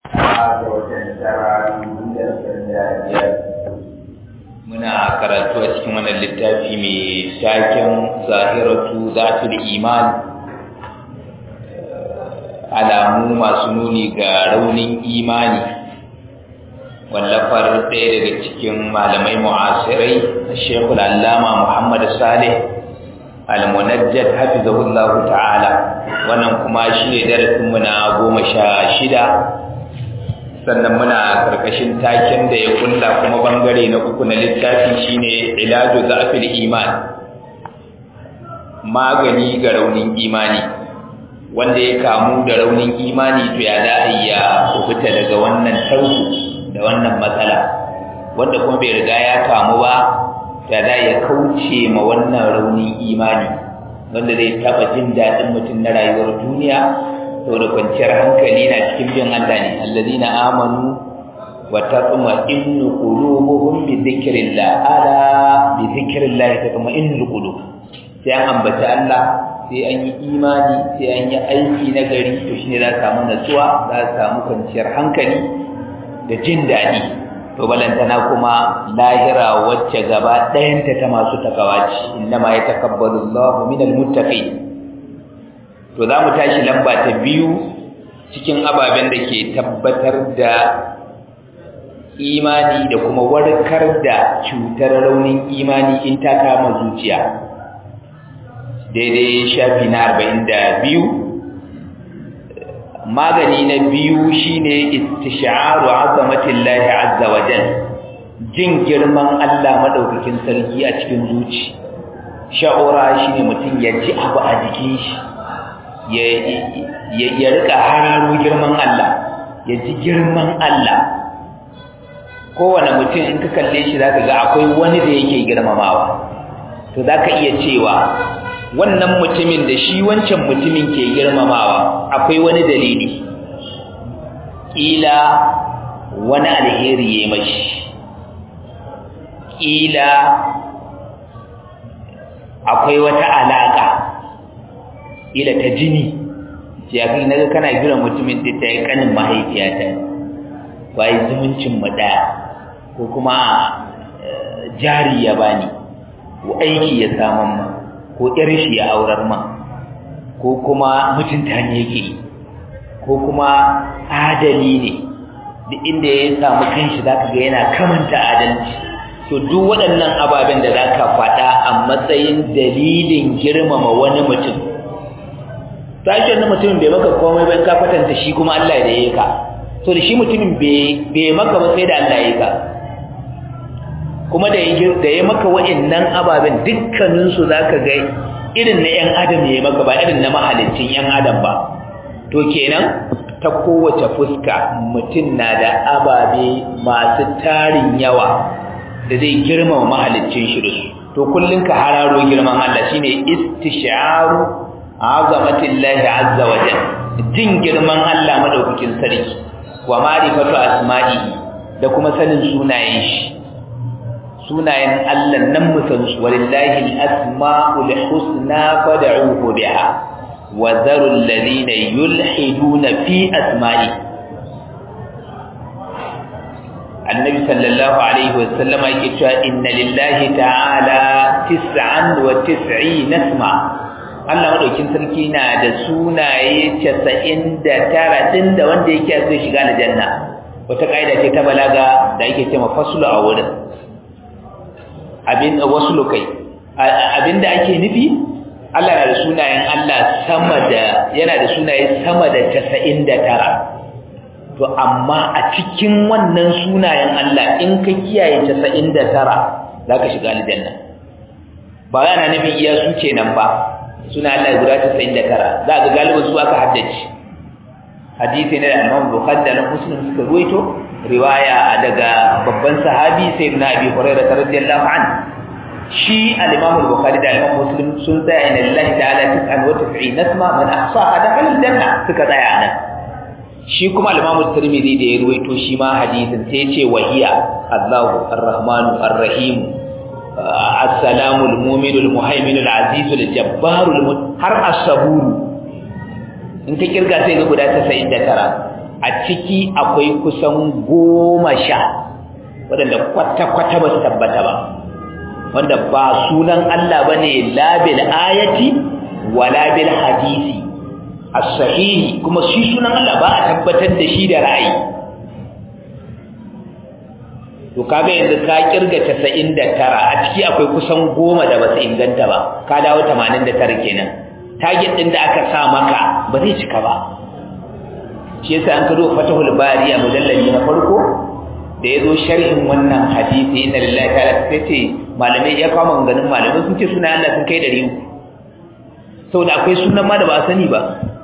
muna karatu a cikin wannan littafi mai taken zahiratu zatul iman alamu masu nuni ga raunin imani wallafar ɗaya daga cikin malamai mu'asirai shekul allama muhammad salih al-munajjad hafizahullahu ta'ala wannan kuma shine darasinmu na goma sha shida sannan muna karkashin taken da ya kulla kuma bangare na uku na littafi shine ilaju za'fil iman magani ga raunin imani wanda ya kamu da raunin imani to ya za a iya kubuta daga wannan tauku da wannan matsala wanda kuma bai riga ya kamu ba ya za ya kauce ma wannan raunin imani wanda zai taba jin daɗin mutum na rayuwar duniya saboda kwanciyar hankali na cikin bin Allah ne alladina amanu wa tatma'innu qulubuhum bi dhikrillah ala bi dhikrillah tatma'innu qulub sai an ambaci Allah sai an yi imani sai an yi aiki na gari to shine za samu natsuwa za samu kwanciyar hankali da jin daɗi to balantana kuma lahira wacce gaba ɗayanta ta masu takawa ce innama yatakabbalu Allahu minal muttaqin to za mu tashi lamba ta biyu cikin ababen da ke tabbatar da imani da kuma warkar da cutar raunin imani in ta kama zuciya daidai shafi na arba'in da biyu magani na biyu shine istish'aru azamatillahi azza wa jal jin girman Allah madaukakin sarki a cikin zuci sha'ura shine mutum ya ji abu a jikin shi ya rika hararo girman Allah ya ji girman Allah kowane mutum in ka kalle shi zaka ga akwai wani da yake girmamawa to zaka iya cewa wannan mutumin da shi wancan mutumin ke girmamawa akwai wani dalili kila wani alheri ya mashi kila akwai wata alaka ila ta jini ce ya kai naga kana kiran mutumin da ta yi kanin mahaifiyata bai zumuncin mu daya ko kuma jari ya bani ko aiki ya saman ma ko ƴar shi ya aurar ma ko kuma mutunta ne yake ko kuma adali ne duk inda ya samu kanshi zaka ga yana kamanta adalci to duk waɗannan ababen da zaka faɗa a matsayin dalilin girmama wani mutum tashi wannan mutumin bai maka komai ba ka kwatanta shi kuma Allah da yake ka to da shi mutumin bai maka ba sai da Allah yake ka kuma da da ya maka wa'annan ababen dukkanin su zaka ga irin na yan adam ya maka ba irin na mahalicin yan adam ba to kenan ta kowace fuska mutum na da ababe masu tarin yawa da zai girmama mahalicin shi da su to kullun ka hararo girman Allah shine istisharu azamatillahi azza wa jalla jin girman Allah madaukakin sarki wa ma'rifatu asma'ihi da kuma sanin sunayen shi sunayen Allah nan mu san su walillahi al-asma'ul husna fad'uhu biha wa dharu alladhina yulhiduna fi asma'i annabi sallallahu alaihi wasallam yake cewa inna lillahi ta'ala tis'an wa tis'ina isma Allah madaukin sarki na da sunaye 99 din da wanda yake so shiga aljanna wata kaida ce ta balaga da yake cewa faslu a wurin abin waslu kai abinda ake nufi Allah na da sunayen Allah sama da yana da sunaye sama da 99 to amma a cikin wannan sunayen Allah in ka kiyaye 99 zaka shiga aljanna ba yana nufin iya su kenan ba suna Allah guda 99 za ga galibin su aka haddace hadisi ne da Imam Bukhari da Muslim suka ruwaito riwaya daga babban sahabi sayyidina Abi Hurairah radiyallahu anhu shi al-Imam Bukhari da Imam Muslim sun tsaya inna lillahi ta'ala 99 nasma man ahsaha dakhala al-janna suka tsaya nan shi kuma al-Imam Tirmidhi da ya ruwaito shi ma hadisin sai ya ce wahiya Allahu ar-Rahmanu ar-Rahim assalamu al-mu'minu al-muhaiminu al-azizu al-jabbaru har as-saburu in ka kirga sai ga guda 99 a ciki akwai kusan goma sha waɗanda kwata-kwata ba su tabbata ba wanda ba sunan Allah ba ne labil ayati wa labil hadisi a sahihi kuma shi sunan Allah ba a tabbatar da shi da ra'ayi to kaga yanzu ka kirga 99 a ciki akwai kusan goma da ba su inganta ba ka dawo 89 kenan target din da aka sa maka ba zai cika ba shi yasa an kado fatahul bari a mujallali na farko da yazo sharhin wannan hadisi inna lillahi ta'ala sai ce malamai ya kawo maganganun malamai sun ce sunan Allah sun kai 300 saboda akwai sunan ma da ba a sani ba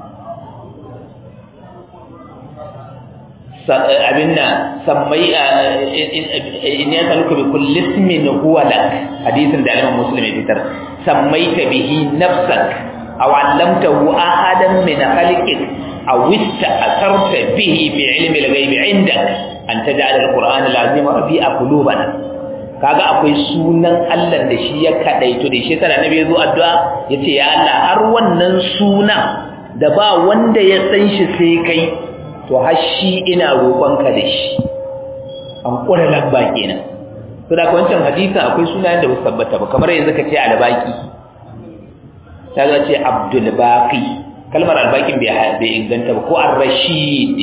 abin nan sammai in ya saluka bi kulli ismin huwa lak hadisin da Imam Muslim ya fitar sammaita bihi nafsak aw 'allamtahu ahadan min khalqik aw ista'tharta bihi bi 'ilmi al-ghaibi 'indak an taj'al al-Qur'ana al-'azima rabi'a qulubana kaga akwai sunan Allah da shi ya kadaito da shi sana nabi yazo addu'a yace ya Allah har wannan suna da ba wanda ya san shi sai kai to har shi ina roƙonka da shi an ƙura lamba kenan to da wancan hadisi akwai sunayen da ba su tabbata ba kamar yanzu ka ce albaki ta ga ce abdul baqi kalmar albakin bai bai inganta ba ko ar-rashid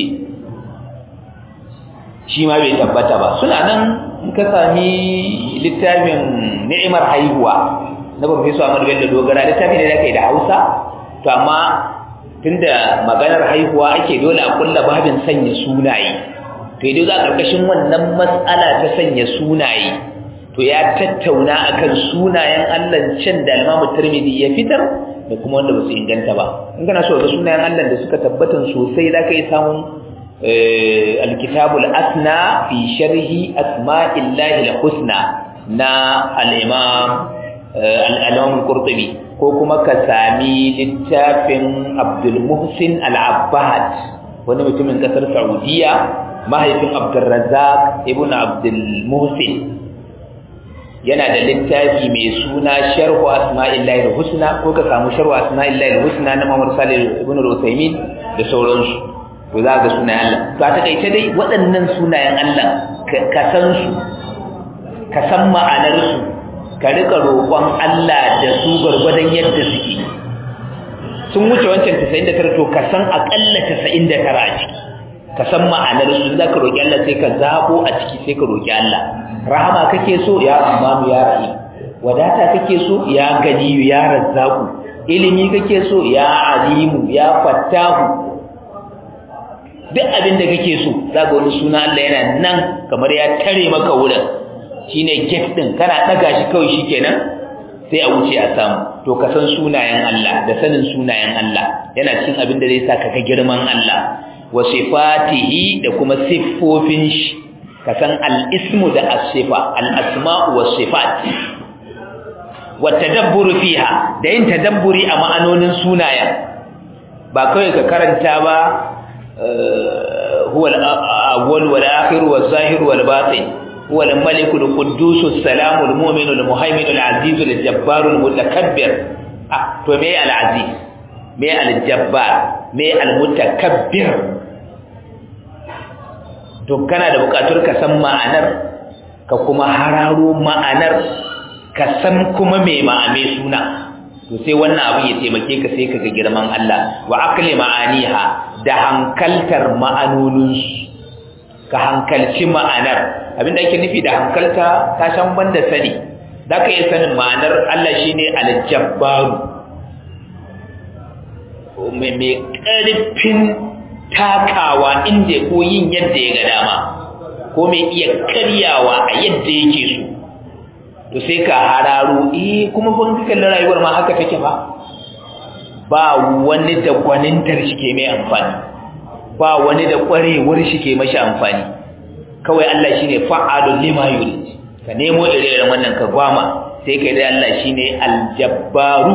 shi ma bai tabbata ba suna nan in ka sami littafin ni'imar haihuwa na professor Ahmad Bello Dogara littafi ne da kai da Hausa to amma tunda maganar haihuwa ake dole a kulla babin sanya sunaye to idan za karkashin wannan matsala ta sanya sunaye to ya tattauna akan sunayen Allah can da Imam Tirmidhi ya fitar da kuma wanda ba su inganta ba in kana so ga sunayen Allah da suka tabbatan sosai zaka yi samun alkitabul asna fi sharhi asma'illahi al-husna na al-imam al-imam al-qurtubi ko kuma ka sami littafin Abdul Muhsin Al-Abbad wani mutumin kasar Saudiya mahaifin Abdul Razzaq ibn Abdul Muhsin yana da littafi mai suna Sharh Asma'illahi Al-Husna ko ka samu Sharh Asma'illahi Al-Husna na Muhammad Salih ibn Al-Uthaymeen da sauransu to za ga sunayen Allah to a takaice dai waɗannan sunayen Allah ka san su ka san ma'anar su ka rika roƙon Allah da su gwargwadon yadda suke sun wuce wancan 99 to ka san akalla 99 a ciki ka san ma'anar su za ka roƙi Allah sai ka zabo a ciki sai ka roƙi Allah rahama kake so ya amanu ya rahim wadata kake so ya ganiyu ya razzaku ilimi kake so ya alimu ya fattahu duk abin da kake so za ga wani suna Allah yana nan kamar ya tare maka wurin shine gate din kana daga shi kawai shikenan sai a wuce a samu to ka san sunayen Allah da sanin sunayen Allah yana cikin abin da zai sa ka ga girman Allah wa sifatihi da kuma siffofin shi ka san al-ismu da as-sifa al-asma'u was-sifat wa tadabburu fiha da yin tadabburi a ma'anonin sunayen ba kawai ka karanta ba huwa al-awwal wal-akhir waz-zahir wal-batin هو الملك القدوس السلام المؤمن المهيمن العزيز الجبار المتكبر ah to me al-aziz me al-jabbar me al-mutakabbir to kana da bukatar ka san ma'anar ka kuma hararo ma'anar ka san kuma me ma'ame suna to sai wannan abin ya taimake ka sai kaga girman Allah wa aqli ma'aniha da hankaltar ma'anonin ka hankalci ma'anar abinda ake nufi da hankalta ta shan banda sani zaka iya sanin ma'anar Allah shine al-jabbaru mai mai karfin takawa inda ko yin yadda ya ga dama ko mai iya karyawa a yadda yake so to sai ka hararo eh kuma ban kallon rayuwar ma haka take ba ba wani da gwanintar shi ke mai amfani ba wani da kwarewar shi ke mashi amfani kawai Allah shine fa'alul lima yurid ka nemo ire-iren wannan ka gwama sai kai da Allah shine aljabbaru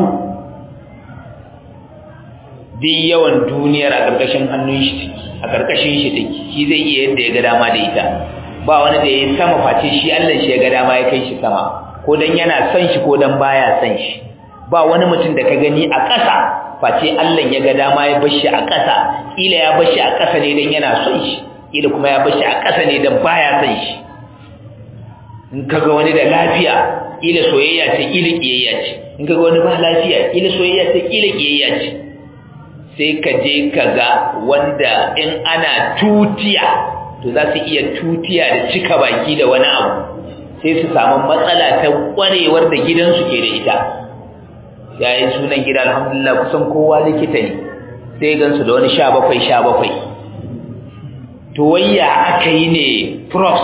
duk yawan duniyar a ƙarƙashin hannun shi a ƙarƙashin shi take shi zai iya yadda ya ga dama da ita ba wani da ya sama face shi Allah shi ya ga dama ya kai shi sama ko dan yana son shi ko dan baya son shi ba wani mutum da ka gani a ƙasa face Allah ya ga dama ya bar shi a ƙasa kila ya bashi a ƙasa ne dan yana son shi kila kuma ya bashi a ƙasa ne dan baya son shi in kaga wani da lafiya kila soyayya ce kila kiyayya ce in kaga wani ba lafiya kila soyayya ce kila kiyayya ce sai ka je ka ga wanda in ana tutiya to za su iya tutiya da cika baki da wani abu sai su samu matsala ta kwarewar da gidansu ke da ita yayin sunan gida alhamdulillah kusan kowa likita ne sai gansu da wani sha bakwai sha bakwai to wayya aka yi ne prof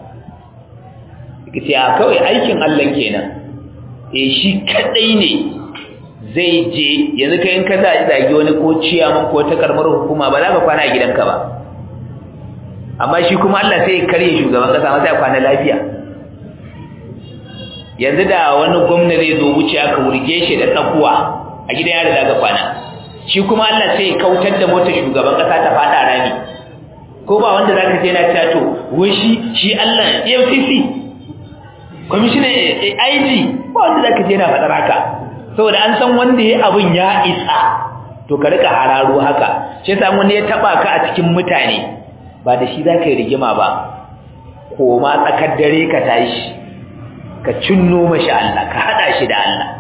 ce a kawai aikin Allah kenan e shi kadai ne zai je yanzu kai in ka za a zagi wani ko ciyaman ko ta karmar hukuma ba za ka kwana a gidanka ba amma shi kuma Allah sai ya karye shugaban kasa masa ya kwana lafiya yanzu da wani gwamna zai zo wuce aka wurge shi da tsakuwa a gidan yaro da aka kwana shi kuma Allah sai ya kautar da motar shugaban kasa ta fada rami ko ba wanda zaka je na cewa to wai shi shi Allah EFCC commissioner IG ba wanda zaka je na fadar haka saboda an san wanda ya abin ya isa to ka rika hararo haka shi yasa wani ya taba ka a cikin mutane ba da shi zaka yi rigima ba ko ma tsakar dare ka tashi ka cinno mashi Allah ka hada shi da Allah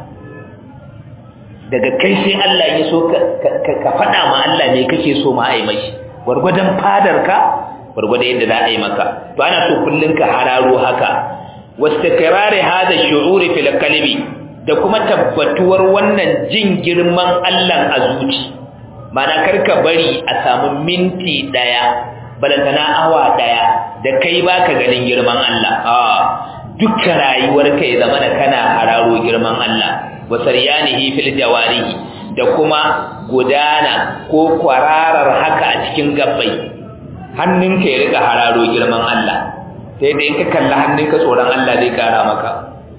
daga kai sai Allah ya so ka faɗa ma Allah ne kake so ma ai mashi gwargwadon fadarka gwargwadon yadda za a yi maka to ana so kullun ka hararo haka wastiqrari hada shu'uri fil qalbi da kuma tabbatuwar wannan jin girman Allah a zuci mana karka bari a samu minti daya balantana awa daya da kai baka ganin girman Allah a dukkan rayuwarka ya zama da kana hararo girman Allah wa saryanihi fil jawarihi da kuma gudana ko kwararar haka a cikin gabbai hannunka ya rika hararo girman Allah sai da in ka kalli hannunka tsoron Allah zai kara maka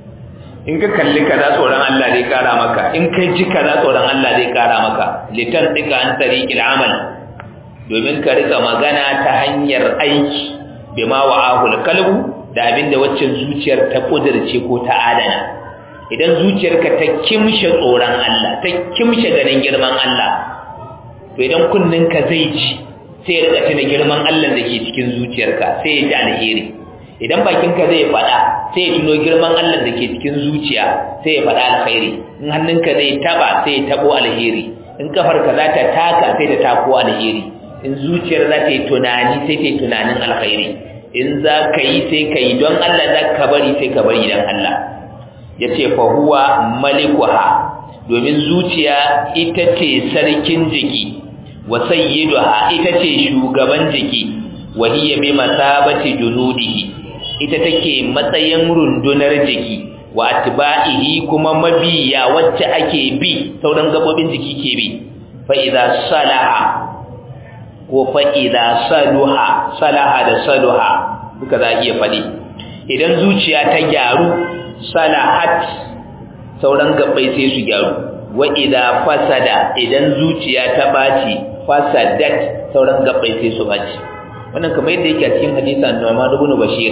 in ka kalli kaza tsoron Allah zai kara maka in ka ji kaza tsoron Allah zai kara maka litan dika an tariqil amal domin ka rika magana ta hanyar aiki bima wa'ahul qalbu da abinda waccan zuciyar ta kudirce ko ta adana idan zuciyarka ta kimshe tsoron Allah ta kimshe ganin girman Allah to idan kunninka zai ji sai ya rika tuna girman Allah da ke cikin zuciyarka sai ya ji alheri idan bakinka zai faɗa sai ya tuno girman Allah da ke cikin zuciya sai ya faɗa alheri in hannunka zai taba sai ya tabo alheri in kafarka za ta taka sai ta tako alheri in zuciyar za ta yi tunani sai ta yi tunanin alheri in za ka yi sai ka yi don Allah za ka bari sai ka bari don Allah ya ce fahuwa malikuha domin zuciya ita ce sarkin jiki wa sayyiduha ita ce shugaban jiki wa hiya bi masabati junudihi ita take matsayin rundunar jiki wa atba'ihi kuma mabiya wacce ake bi sauran gabobin jiki ke bi fa idza salaha ko fa idza saluha salaha da saluha duka za a iya faɗi idan zuciya ta gyaru salahat sauran gabbai sai su gyaru wa idza fasada idan zuciya ta baci fasadat sauran gabbai sai su baci wannan kamar yadda yake a cikin hadisi annabi ibn Bashir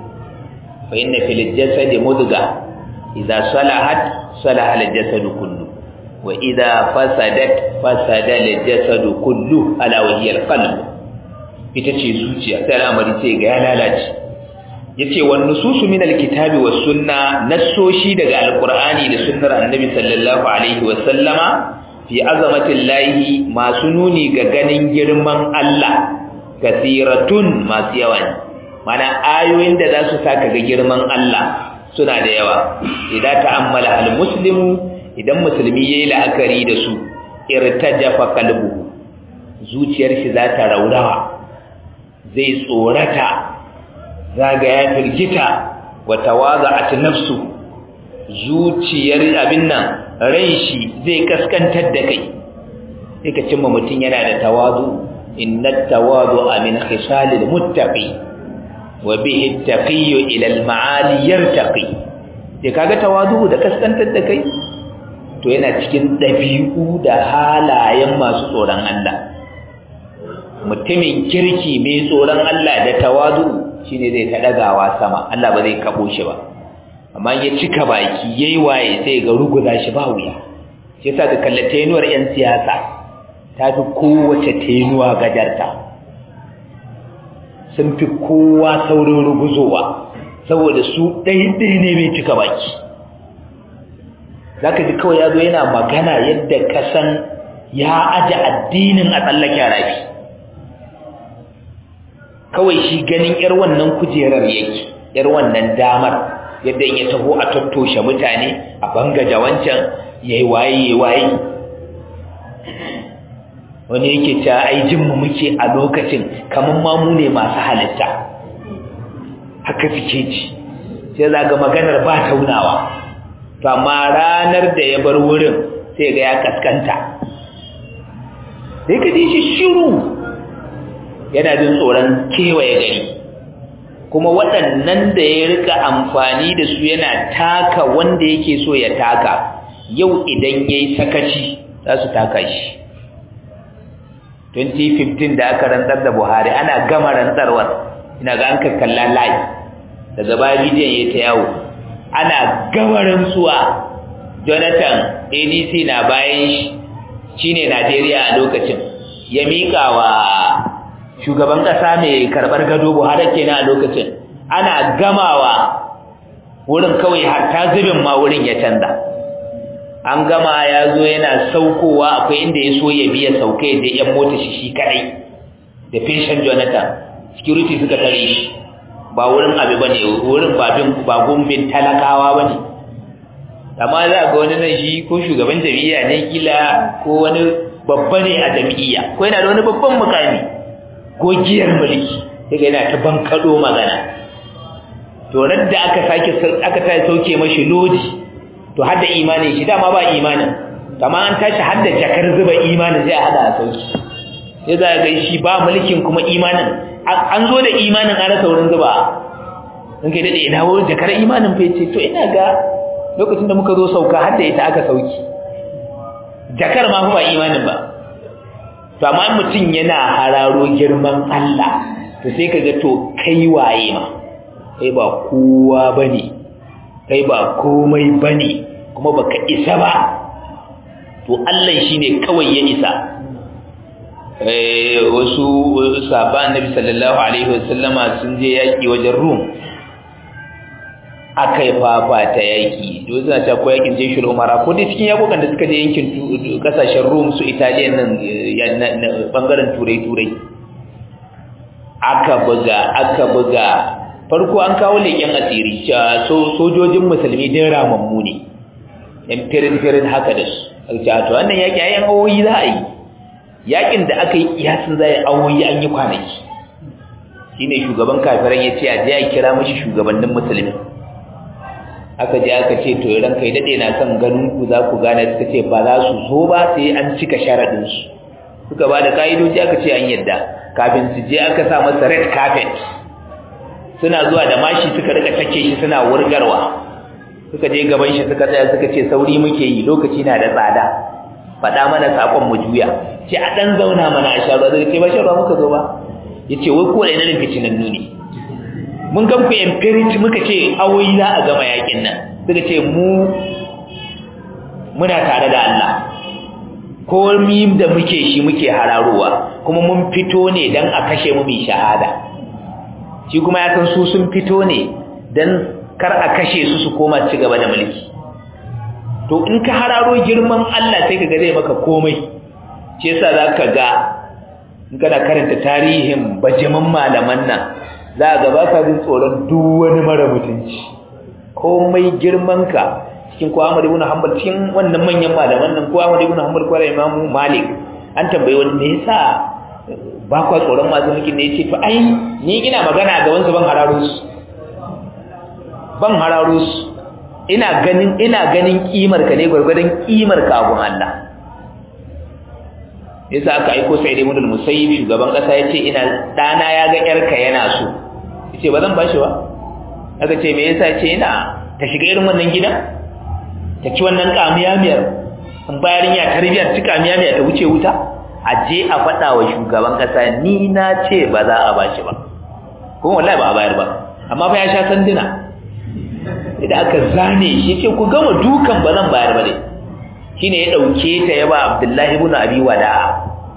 fa inna fil jasadi mudga idza salahat salaha al jasad kullu wa idza fasadat fasada al jasad kullu ala wa hiya al qalb ita ce zuciya sai al'amari sai ga ya lalace yace wan nususu min alkitabi was sunna nassoshi daga alqur'ani da sunnar annabi sallallahu alaihi wa sallama fi azamatillahi masu nuni ga ganin girman Allah kasiratun masu yawa ne mana ayoyin da za su saka ga girman Allah suna da yawa idan ta'ammala almuslimu idan musulmi yayi la'akari da su irtajafa qalbu zuciyar shi za ta raurawa zai tsorata zaga ya firgita wa tawada'at nafsu zuciyar abin nan ran shi zai kaskantar da kai sai ka cimma mutum yana da tawadu inna tawadu'a min khisalil muttaqi wa bihi at-taqiyyu ila al-ma'ali yartaqi sai kaga tawadu da kaskantar da kai to yana cikin dabi'u da halayen masu tsoron Allah mutumin kirki mai tsoron Allah da tawadu shine zai ta dagawa sama Allah ba zai kabo shi ba amma ya cika baki yayi waye sai ga ruguza shi ba wuya shi yasa ka kallata yanuwar yan siyasa ta fi kowace tenuwa gajarta sun fi kowa saurin ruguzowa saboda su ɗaiɗai ne mai cika baki za ka ji kawai ya zo yana magana yadda kasan ya aje addinin a tsallake rafi kawai shi ganin yar wannan kujerar yake yar wannan damar yadda ya taho a tattoshe mutane a bangaja wancan yayi waye yayi waye wani yake cewa ai jin mu muke a lokacin kaman ma mu ne masu halitta haka suke ji sai zaga maganar ba taunawa to amma ranar da ya bar wurin sai ga ya kaskanta sai ka ji shi shiru yana jin tsoron kewaye gari kuma waɗannan da ya rika amfani da su yana taka wanda yake so ya taka yau idan ya yi sakaci za su taka shi 2015 da aka rantsar da buhari ana gama rantsarwar ina ga an kakkalla layi daga baya bidiyon ya ta yawo ana gama rantsuwa jonathan adc na bayan shi shine najeriya a lokacin ya miƙa wa shugaban ƙasa mai karɓar gado buhari kenan a lokacin ana gamawa wurin kawai hatta zubin ma wurin ya canza an gama ya zo yana saukowa akwai inda ya so ya biya sauke da yan mota shi shi kadai da fishin jonathan security suka tare shi ba wurin abu ba ne wurin ba gumbin talakawa ba ne amma za ga wani nan shi ko shugaban jam'iyya ne kila ko wani babba ne a jam'iyya ko yana da wani babban mukami gogiyar mulki daga yana ta bankado magana to da aka sake aka ta sauke mashi lodi to hadda imanin shi dama ba imanin amma an tashi hadda jakar zuba imanin sai a hada a sauki sai za ga shi ba mulkin kuma imanin an zo da imanin an rasa wurin zuba in kai dade ina wurin jakar imanin fa yace to ina ga lokacin da muka zo sauka hadda ita aka sauki jakar ma fa ba imanin ba to amma mutum yana hararo girman Allah to sai kaga to kai waye ma kai ba kowa bane kai ba komai bane kuma baka isa ba to Allah shine kawai ya isa eh wasu sahabban Annabi sallallahu alaihi wasallama sun je yaki wajen Rum akai fafa ta yaki to suna ta ko yakin jeshul umara ko dai cikin yakokan da suka je yankin kasashen Rum su Italiya nan bangaren turai turai aka buga aka buga farko an kawo leƙen asiri so sojojin musulmi din ramammu ne yan firin firin haka da su aka to wannan yaki ayan awoyi za a yi yakin da aka yi kiyasin za a yi awoyi an yi kwanaki shine shugaban kafiran ya ce a je a kira mashi shugabannin musulmi aka je aka ce to idan kai dade na son ganin ku za ku gane suka ce ba za su zo ba sai an cika sharadin su suka ba da kaidoji aka ce an yadda kafin su je aka sa masa red carpet suna zuwa da mashi suka rika take shi suna wurgarwa suka je gaban shi suka tsaya suka ce sauri muke yi lokaci na da tsada faɗa mana sakon mu juya ce a dan zauna mana a sharuwa zai ce ba sharuwa muka zo ba yace wai ko da ina fitinan nuni mun gan ku empiric muka ce awoyi za a gama yakin nan suka ce mu muna tare da Allah ko mim da muke shi muke hararowa kuma mun fito ne dan a kashe mu mai shahada shi kuma ya san su sun fito ne dan kar a kashe su su koma ci gaba da mulki to in ka hararo girman Allah sai kaga zai maka komai shi yasa zaka ga in kana karanta tarihin bajaman malaman nan za ga ba ka jin tsoron duk wani mara mutunci komai girman ka cikin ko Ahmad ibn Hanbal cikin wannan manyan malaman nan ko Ahmad ibn Hanbal ko Imam Malik an tambaye wani me yasa ba kwa tsoron masu mulki ne yace to ai ni ina magana ga wansu ban hararo su ban hararo su ina ganin ina ganin kimar ka ne gurgurdan kimar ka abun Allah yasa aka aiko sai dai mudul musayyib shugaban kasa yace ina dana ya ga yarka yana so yace ba zan bashi ba aka ce me yasa yace ina ta shiga irin wannan gidan ta ci wannan kamiyamiyar in bayarin ya tarbiyar ci kamiyamiyar ta wuce wuta a je a faɗa wa shugaban kasa ni na ce ba za a bashi ba kuma wallahi ba a bayar ba amma fa ya sha sanduna idan aka zane shi ce ku gama dukan ba zan bayar ba ne shine ya dauke ta yaba Abdullahi ibn Abi Wada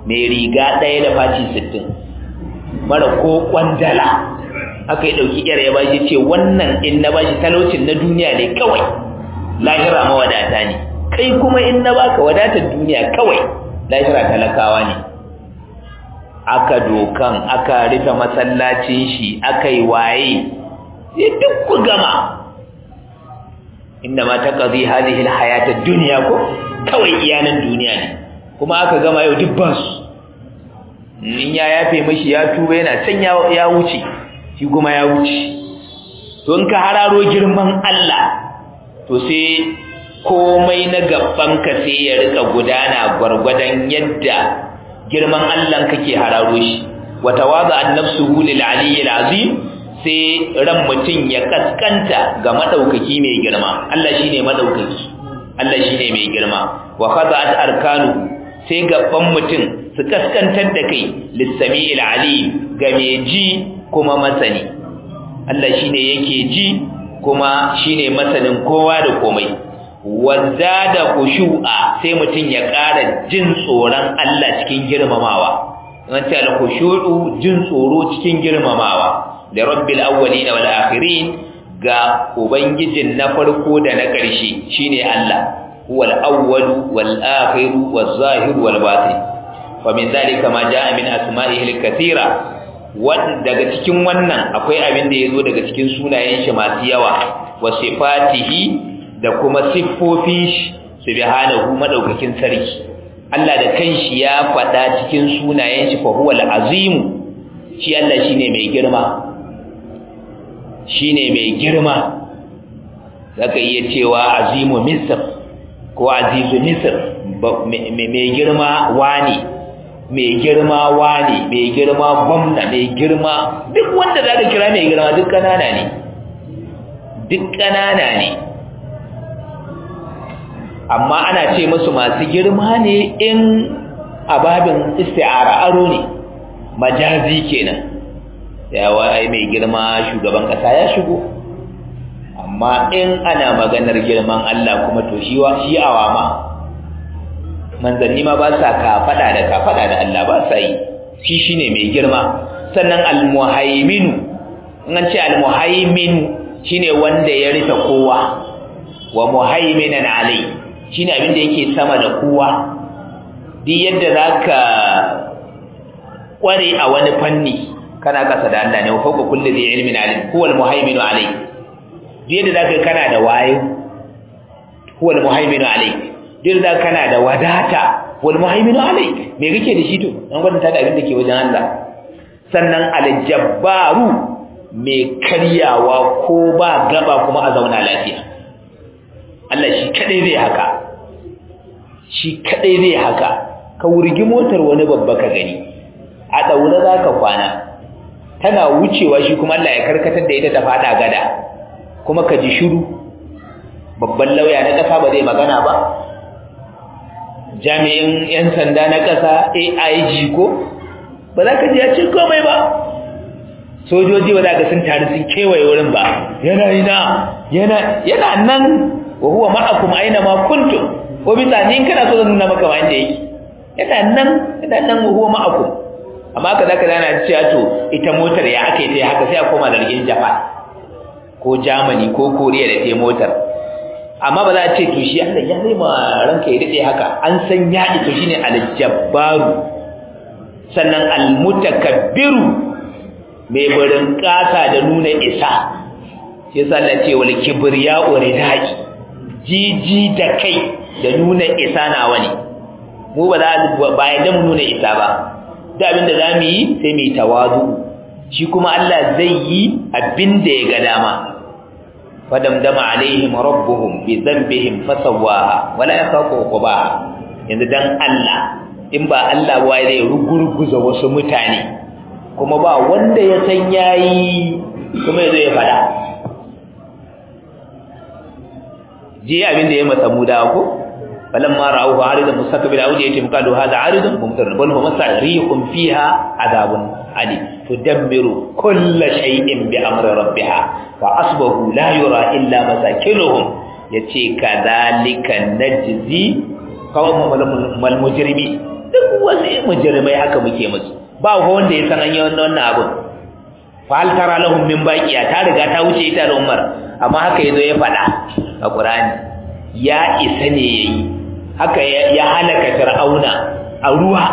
mai riga ɗaya da faci sittin mara ko kwandala aka yi ɗauki yar ya bashi ce wannan in na bashi talaucin na duniya ne kawai lahira mawadata ne kai kuma in na baka wadatar duniya kawai lahira talakawa ne aka dokan aka rufe masallacin shi aka yi waye sai duk ku gama inda ma taqdi hadhihi alhayat ad-dunya ko kawai iyanan duniya ne kuma aka gama yau duk ba su in ya yafe mashi ya tuba yana can ya wuce shi kuma ya wuce to in ka hararo girman Allah to sai komai na gabanka sai ya rika gudana gwargwadon yadda girman Allah kake hararo shi wa tawaza an-nafsuhu lil aliyyil azim sai ran mutum ya kaskanta ga madaukaki mai girma Allah shine madaukaki Allah shine mai girma wa khada'at arkanu sai gaban mutum su kaskantar da kai lissami'il alim ga mai ji kuma masani Allah shine yake ji kuma shine masanin kowa da komai wazada khushu'a sai mutum ya ƙara jin tsoron Allah cikin girmamawa an ce al-khushu'u jin tsoro cikin girmamawa da rabbil awwalin wal akhirin ga ubangijin na farko da na ƙarshe shine Allah huwal awwal wal akhir wal zahir wal batin wa min zalika ma jaa min asma'ihi al-kathira daga cikin wannan akwai abin da yazo daga cikin sunayen shi masu yawa wa sifatihi da kuma siffofin shi subhanahu madaukakin sarki Allah da kanshi ya faɗa cikin sunayen shi fa huwal azim shi Allah shine mai girma shine mai girma zaka iya cewa azimu misr ko azizu misr mai girma wani mai girma wani mai girma gwamna mai girma duk wanda zaka kira mai girma duk kanana ne duk kanana ne amma ana ce musu masu girma ne in ababin isti'ara aro ne majazi kenan yawa ai mai girma shugaban kasa ya shigo amma in ana maganar girman Allah kuma to shi wa shi awama manzanni ma ba sa ka fada da ka fada da Allah ba sa yi shi shine mai girma sannan almuhaimin in an ce almuhaimin shine wanda ya rufe kowa wa muhaiminan alai shine abin da yake sama da kowa duk yadda zaka kware a wani fanni kana kasa da Allah ne wa fawqa kulli dhi ilmin alim huwa al-muhaiminu alayk duk yadda zaka kana da wayo huwa al-muhaiminu alayk duk yadda kana da wadata huwa al-muhaiminu alayk me kake da shi to an gwada da abin da ke wajen Allah sannan al-jabbaru mai karyawa ko ba gaba kuma a zauna lafiya Allah shi kadai zai haka shi kadai zai haka ka wurgi motar wani babba ka gani a daure zaka kwana tana wucewa shi kuma Allah ya karkatar da ita ta fada gada kuma ka ji shiru babban lauya na kasa ba zai magana ba jami'in yan sanda na kasa AIG ko ba za ka ji ya ce komai ba sojoji ba za ka sun taru sun kewaye wurin ba yana ina yana yana nan wa huwa ma'akum aina ma kuntum ko bisa ni kana so zan nuna maka ma inda yake yana nan yana nan wa huwa ma'akum amma ka zaka dana cewa to ita motar ya aka yi ta haka sai a koma zargin Japan ko Germany ko Korea da ta motar amma ba za a ce to shi Allah ya zai ma ranka ya dade haka an san ya to shine al-jabbaru sannan al-mutakabbiru mai barin kasa da nuna isa shi yasa Allah ce wal kibriya uridai jiji da kai da nuna isa nawa ne mu ba za ba yadda mu nuna isa ba da abin da zamu yi sai mu tawazu shi kuma Allah zai yi abin da ya ga dama fadamdama alaihim rabbuhum bi dhanbihim fasawaha wala yakhafu uqbaha yanzu dan Allah in ba Allah ba zai rugurguza wasu mutane kuma ba wanda ya san yayi kuma yazo ya fada ji abin da ya masa muda ko فلما رأوه عارضا مستقبل أوديتهم قالوا هذا عارض ممطر بل هو مسع ريح فيها عذاب عليم تدمر كل شيء بأمر ربها فأصبحوا لا يرى إلا مساكنهم يتي كذلك نجزي قوم المجرمين duk wasu mujrimai haka muke musu ba wanda ya san an yi wannan abin fa hal tara lahum min baqiya ta riga ta wuce ita da Umar amma haka yazo ya faɗa a Qur'ani ya isa ne yayi haka ya halaka Fir'auna a ruwa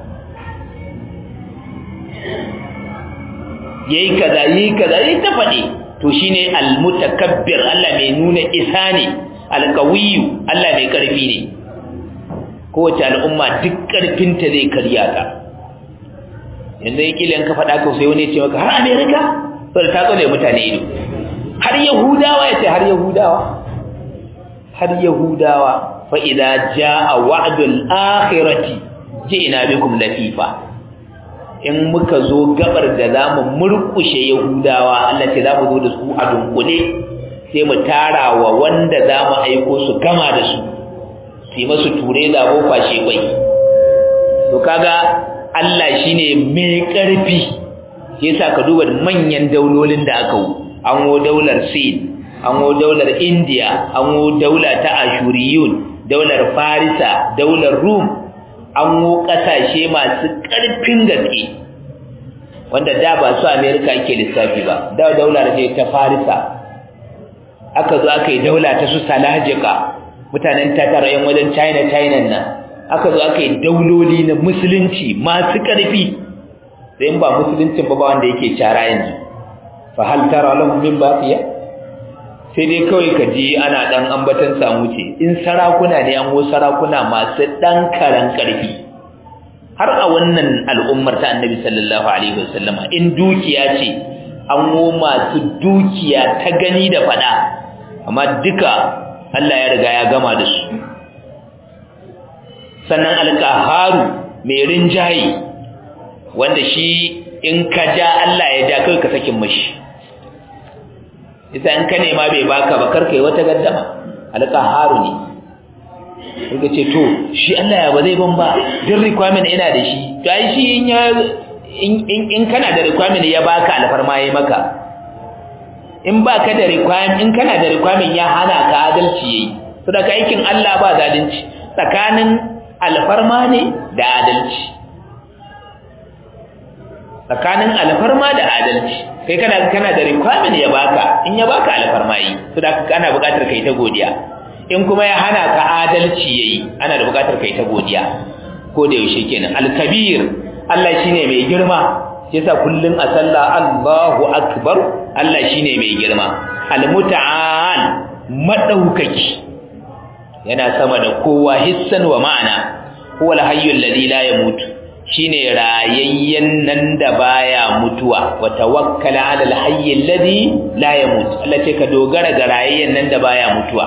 yayi kaza yayi kaza yayi ta faɗi to shine al-mutakabbir Allah mai nuna isa ne al-qawiyyu Allah mai karfi ne kowace al'umma duk karfinta zai karya ta yanzu yake lan ka faɗa ka sai wani ya ce maka har America sai ta tsole mutane ido har Yahudawa ya ce har Yahudawa har Yahudawa fa idza jaa wa'dul akhirati ji'na bikum latifa in muka zo gabar da zamu murkushe Yahudawa Allah ce zamu zo da su a dunkule sai mu tara wa wanda zamu aiko su gama da su sai masu ture zabo kwashe bai to kaga Allah shine mai ƙarfi yasa ka duba manyan daulolin da aka wu an wo daular Sin an wo daular India an wo daula ta Ashuriyun daular Farisa daular Rum an wo kasashe masu ƙarfin gaske wanda da ba su America ake lissafi ba da daular ce ta Farisa aka zo aka yi daula ta su Salajika mutanen Tatar yan wajen China China nan aka zo aka yi dauloli na musulunci masu ƙarfi sai in ba musuluncin ba ba wanda yake cara yanzu fa hal tara lahum min baqiya sai dai kawai ka ji ana dan ambatan samu ce in sarakuna ne an wo sarakuna masu dan karan ƙarfi har a wannan al'ummar ta annabi sallallahu alaihi wasallama in dukiya ce an wo masu dukiya ta gani da fada amma duka Allah ya riga ya gama da su sannan alƙaharu mai rinjaye wanda shi in ka ja Allah ya ja kai ka sakin mashi isa in ka nema bai baka ba karkai wata gaddama alƙaharu ne kuka ce to shi Allah ya ba zai ban ba din requirement ina da shi to ai shi in ya in kana da requirement ya baka alfarma yayi maka in baka da requirement in kana da requirement ya hana ka adalci yayi saboda aikin Allah ba zalunci tsakanin alfarma ne da adalci tsakanin alfarma da adalci kai kana kana da requirement ya baka in ya baka alfarma yi to da kana buƙatar kai ta godiya in kuma ya hana ka adalci yayi ana da buƙatar kai ta godiya ko da yaushe kenan al-kabir Allah shine mai girma yasa kullun a sallah Allahu akbar Allah shine mai girma al-muta'al madaukaki yana sama da kowa hissan wa ma'ana huwal hayyul ladhi la yamut shine rayayyen nan da baya mutuwa wa tawakkal 'ala al-hayyil ladhi la yamut Allah ce ka dogara ga rayayyen nan da baya mutuwa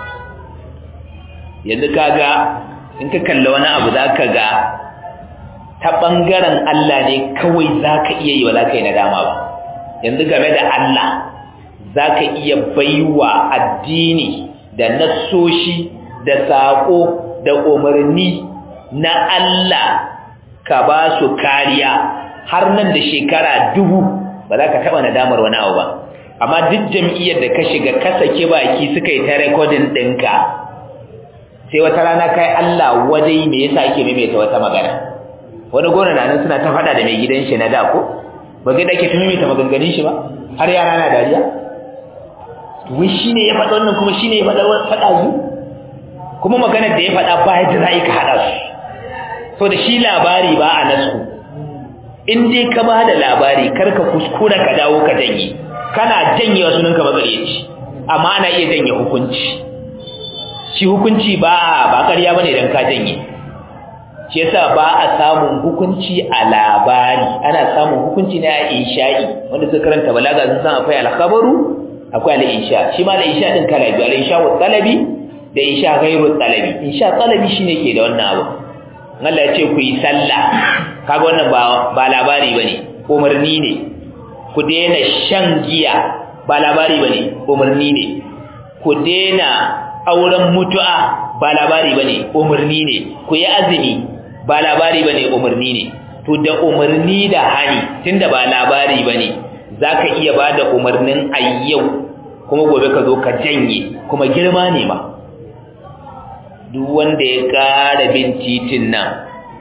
yanzu kaga in ka kalla wani abu zaka ga ta bangaren Allah ne kawai zaka iya yi wala kai nadama ba yanzu game da Allah zaka iya baiwa addini da nassoshi da saƙo da umarni na Allah ka ba su kariya har nan da shekara dubu ba za ka taɓa nadamar wani abu ba amma duk jam'iyyar da ka shiga ka saki baki suka yi ta rekodin ɗinka sai wata rana kai Allah wadai me yasa ake maimaita wata magana wani gona na nan suna ta faɗa da mai gidan shi na da ko ba ga da ke ta maimaita maganganun shi ba har yara na dariya wai shine ya faɗa wannan kuma shine ya faɗa faɗa zu kuma maganar da ya faɗa ba yadda za ka haɗa su so da shi labari ba a nasu in dai ka ba da labari kar ka kuskura ka dawo ka janye kana janye wasu ninka magaryaci amma ana iya janye hukunci shi hukunci ba ba ƙarya bane dan ka janye shi yasa ba a samun hukunci a labari ana samun hukunci ne a insha'i wanda suka karanta balaga sun san akwai alkhabaru akwai al-insha shi ma al-insha din kala biyu al-insha wa talabi da insha ghairu talabi insha talabi shine ke da wannan abu Allah ya ce ku yi sallah kaga wannan ba ba labari bane umarni ne ku daina shan giya ba labari bane umarni ne ku daina auren mutu'a ba labari bane umarni ne ku yi azumi ba labari bane umarni ne to da umarni da hani tunda ba labari bane zaka iya bada umarnin ayyau kuma gobe ka zo ka janye kuma girma ne ma duk wanda ya ƙara bin titin nan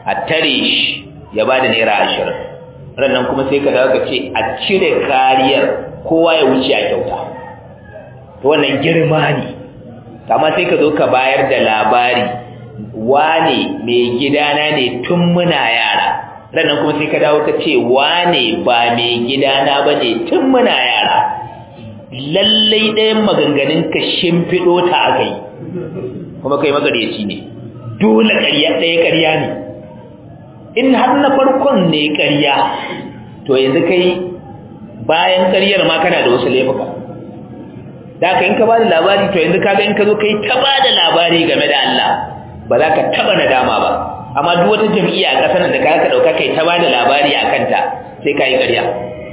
a tare shi ya ba da naira ashirin rannan kuma sai ka dawo ka ce a cire kariyar kowa ya wuce a kyauta to wannan girma ne amma sai ka zo ka bayar da labari wane mai gidana ne tun muna yara rannan kuma sai ka dawo ka ce wane ba mai gidana ba ne tun muna yara lallai ɗayan maganganun ka shimfiɗo ta aka yi kuma kai magareci ne dole ƙarya ɗaya ƙarya ne in har na farkon ne ƙarya to yanzu kai bayan ƙaryar ma kana da wasu laifuka da ka in ka ba da labari to yanzu kaga in ka zo kai ta ba da labari game da Allah ba za ka taɓa nadama ba amma duk wata jam'iyya a ƙasar da ka ɗauka kai ta ba da labari a kanta sai ka yi ƙarya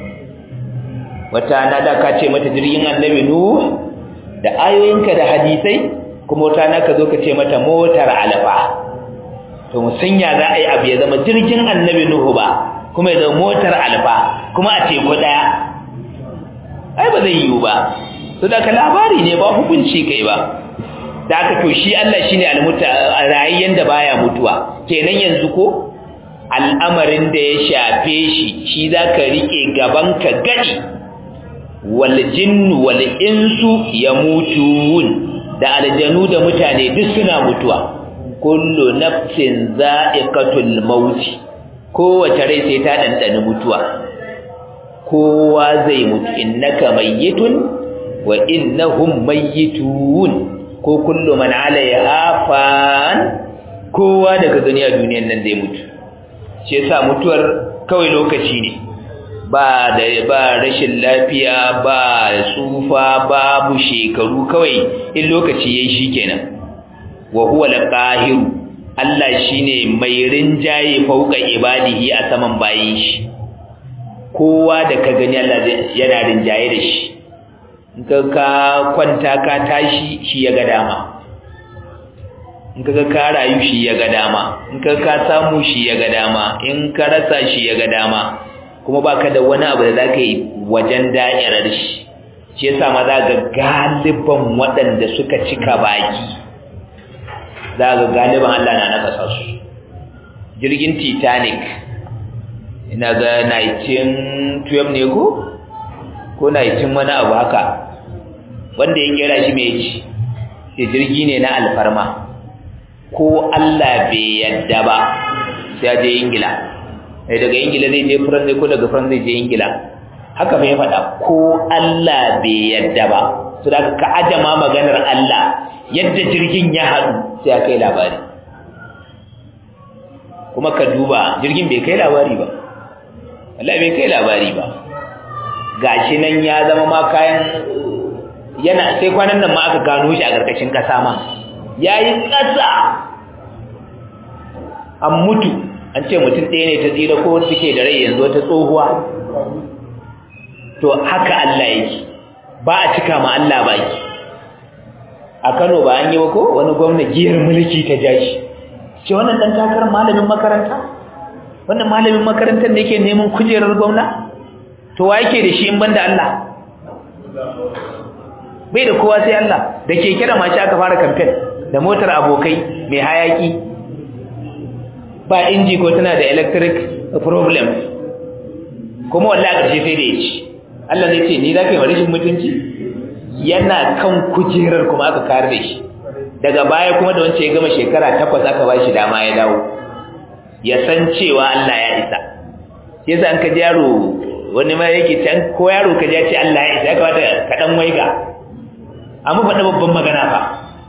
wata na da ka ce mata jirgin annabi nuh da ayoyinka da hadisai kuma wata na ka zo ka ce mata motar alfa to musanya za a yi abu ya zama jirgin annabi nuhu ba kuma ya zama motar alfa kuma a teku daya ai ba zai yiwu ba to da ka labari ne ba hukunci kai ba da aka to shi Allah shine almuta rayayyen da baya mutuwa kenan yanzu ko al'amarin da ya shafe shi shi zaka rike gaban ka gadi wal jinnu wal insu yamutun da aljanu da mutane duk suna mutuwa kullu nafsin za'iqatul maut kowace rai sai ta dandana mutuwa kowa zai mutu innaka mayyitun wa innahum mayyitun ko kullu man 'alayha fan kowa daga duniya duniyan nan zai mutu shi yasa mutuwar kawai lokaci ne ba da ba rashin lafiya ba tsufa babu shekaru kawai in lokaci yayi shikenan wa huwa al-qahir Allah shine mai rinjaye fauka ibadihi a saman bayin shi kowa da ka gani Allah yana rinjaye da shi in ka ka kwanta ka tashi shi ya ga dama in ka ka rayu shi ya ga dama in ka ka samu shi ya ga dama in ka rasa shi ya ga dama kuma baka da wani abu da zaka yi wajen da'irar shi shi yasa ma za ga galiban waɗanda suka cika baki za ga galiban Allah na nakasa su jirgin Titanic ina ga 1912 ne ko ko 19 wani abu haka wanda ya kera shi mai ci sai jirgi ne na alfarma ko Allah bai yadda ba sai ya je Ingila sai daga ingila zai je france ko daga france zai je ingila haka bai faɗa ko allah bai yadda ba su da ka ajama maganar allah yadda jirgin ya haɗu sai ya kai labari kuma ka duba jirgin bai kai labari ba Allah bai kai labari ba gashi nan ya zama ma kayan yana sai kwanan nan ma aka gano shi a ƙarƙashin ƙasa ma yayi ƙasa an mutu an ce mutum ɗaya ne ta tsira ko wanda suke da rai yanzu wata tsohuwa to haka Allah yake ba a cika ma Allah baki a Kano ba an yi ba ko wani gwamna giyar mulki ta jashi ce wannan dan takarar malamin makaranta wannan malamin makarantar ne yake neman kujerar gwamna to wa yake da shi in banda Allah bai da kowa sai Allah da keke da mashi aka fara kamfen da motar abokai mai hayaki ba inji ko tana da electric problem kuma wallahi a ƙarshe sai da ya ci Allah ne ce ni za ka yi rashin mutunci yana kan kujerar kuma aka kare da shi daga baya kuma da wancan ya gama shekara takwas aka ba shi dama ya dawo ya san cewa Allah ya isa yasa an ka ji yaro wani ma yake can ko yaro ka ji ya ce Allah ya isa ya kamata ka dan waiga amma faɗa babban magana fa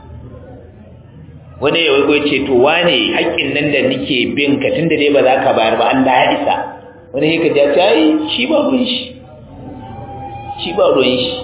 wani ya waigo ce to wane haƙƙin nan da nake bin ka tunda dai ba za ka bayar ba Allah ya isa wani ya kaji ya ce ai shi ba ruwan shi shi ba ruwan shi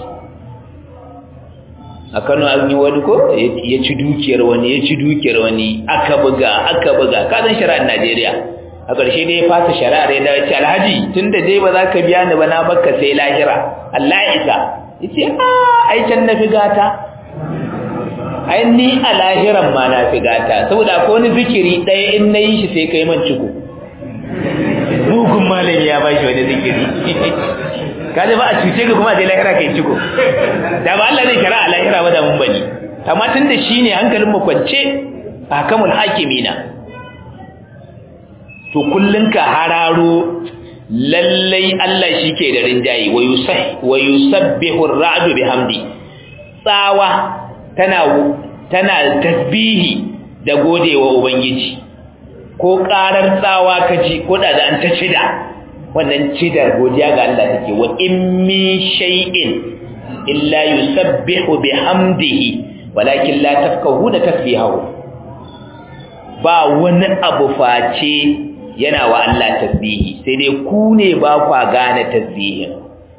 a Kano an yi wani ko ya ci dukiyar wani ya ci dukiyar wani aka buga aka buga ka san shari'ar Najeriya a ƙarshe dai ya fasa shari'ar ya dawo ce alhaji tunda dai ba za ka biya ni ba na bakka sai lahira Allah ya isa yace a ai can na fi gata ai ni a lahiran ma na fi gata saboda akwai wani zikiri ɗaya in na yi shi sai kai man ciko mugun malami ya bashi wani zikiri kaje ba a cuce ka kuma a je lahira kai ciko da ba Allah zai kira a lahira ba da mun bani amma tun da shi ne hankalin mu kwance a kamul hakimina to kullun ka hararo lallai Allah shike da rinjayi wa yusah wa yusabbihu ar-ra'du bihamdi tsawa tana tana tasbihi da godewa ubangiji ko karar tsawa kaji ko da an ta cida wannan cidar godiya ga Allah take wa in min shay'in illa yusabbihu bihamdihi walakin la tafqahuna tasbihahu ba wani abu face yana wa Allah tasbihi sai dai ku ne ba kwa gane tasbihin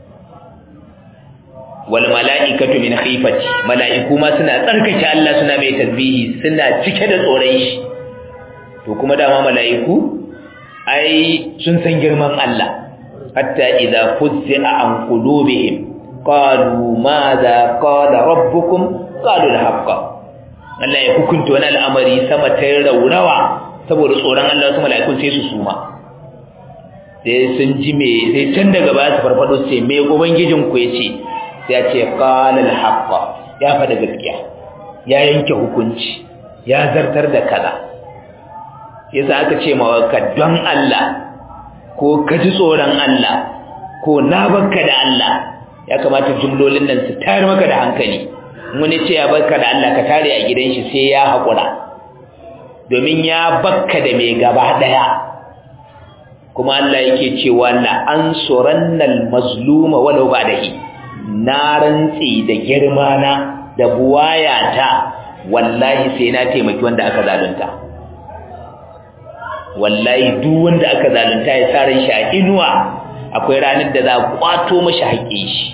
wal mala'ikatu min khifati mala'iku ma suna tsarkake Allah suna mai tasbihi suna cike da tsoron shi to kuma dama mala'iku ai sun san girman Allah hatta idza fuzza an qulubihim qalu madha qala rabbukum qalu al-haqqa Allah ya hukunta wani al'amari sama ta raurawa saboda tsoron Allah wasu mala'ikun sai su suma sai sun ji me sai can daga baya su farfado su ce me ubangijin ku yace sai ya ce qala al-haqqa ya fada gaskiya ya yanke hukunci ya zartar da kaza yasa aka ce ma ka don Allah ko ka ji tsoron Allah ko na bakka da Allah ya kamata jumlolin nan su tayar maka da hankali wani ce ya bakka da Allah ka tare a gidan shi sai ya haƙura domin ya bakka da mai gaba ɗaya kuma Allah yake cewa la ansurannal mazluma walau ba'dahi na rantsi da girma na da buwayata wallahi sai na taimaki wanda aka zalunta wallahi duk wanda aka zalunta ya saran shi a inuwa akwai ranar da za a kwato mashi haƙƙin shi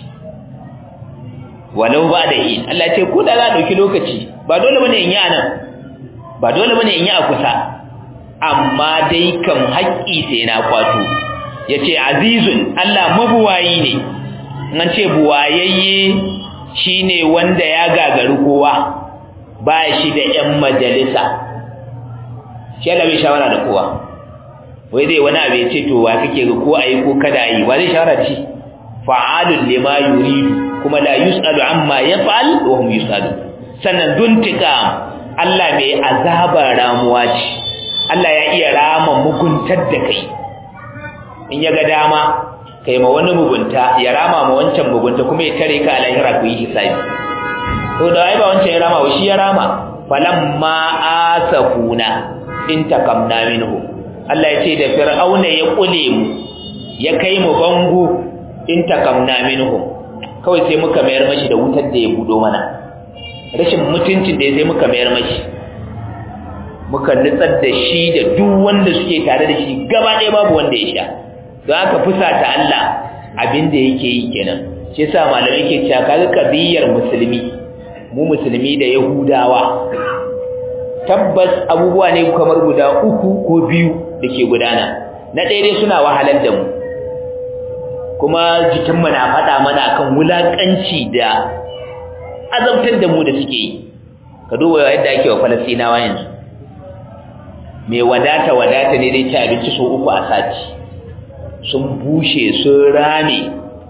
walau ba da yi Allah ce ko da za a ɗauki lokaci ba dole bane in yi anan ba dole bane in yi a kusa amma dai kan haƙƙi sai na kwato yace azizun Allah mabuwayi ne an ce buwayayye shine wanda ya gagari kowa ba shi da ƴan majalisa shi Allah bai shawara da kowa wai zai wani abu ya ce to wa kake ga ko ayi ko kada yi wa zai shawara da shi fa'alul lima yuridu kuma la yus'alu amma yaf'al wa hum yus'alu sannan duntika Allah mai azaba ramuwa ce Allah ya iya rama muguntar da kai in ya ga dama kai ma wani mugunta ya rama ma wancan mugunta kuma ya tare ka a lahira ku yi hisabi to da ai ba wancan ya rama wa shi ya rama falamma asafuna intakamna minhu Allah ya ce da fir'auna ya kule mu ya kai mu bango intakamna minhu kawai sai muka mayar mashi da wutar da ya budo mana rashin mutuncin da sai muka mayar mashi muka nutsar da shi da duk wanda suke tare da shi gaba ɗaya babu wanda ya sha don haka fusata Allah abin da yake yi kenan shi yasa malamai ke cewa kaga kabiyar musulmi mu musulmi da yahudawa tabbas abubuwa ne kamar guda uku ko biyu da ke gudana na ɗaya dai suna wahalar da mu kuma jikinmu na faɗa mana akan wulaƙanci da azabtar da mu da suke yi ka duba yadda ake wa falastinawa yanzu mai wadata wadata ne dai ci abinci sau uku a sati sun bushe sun rame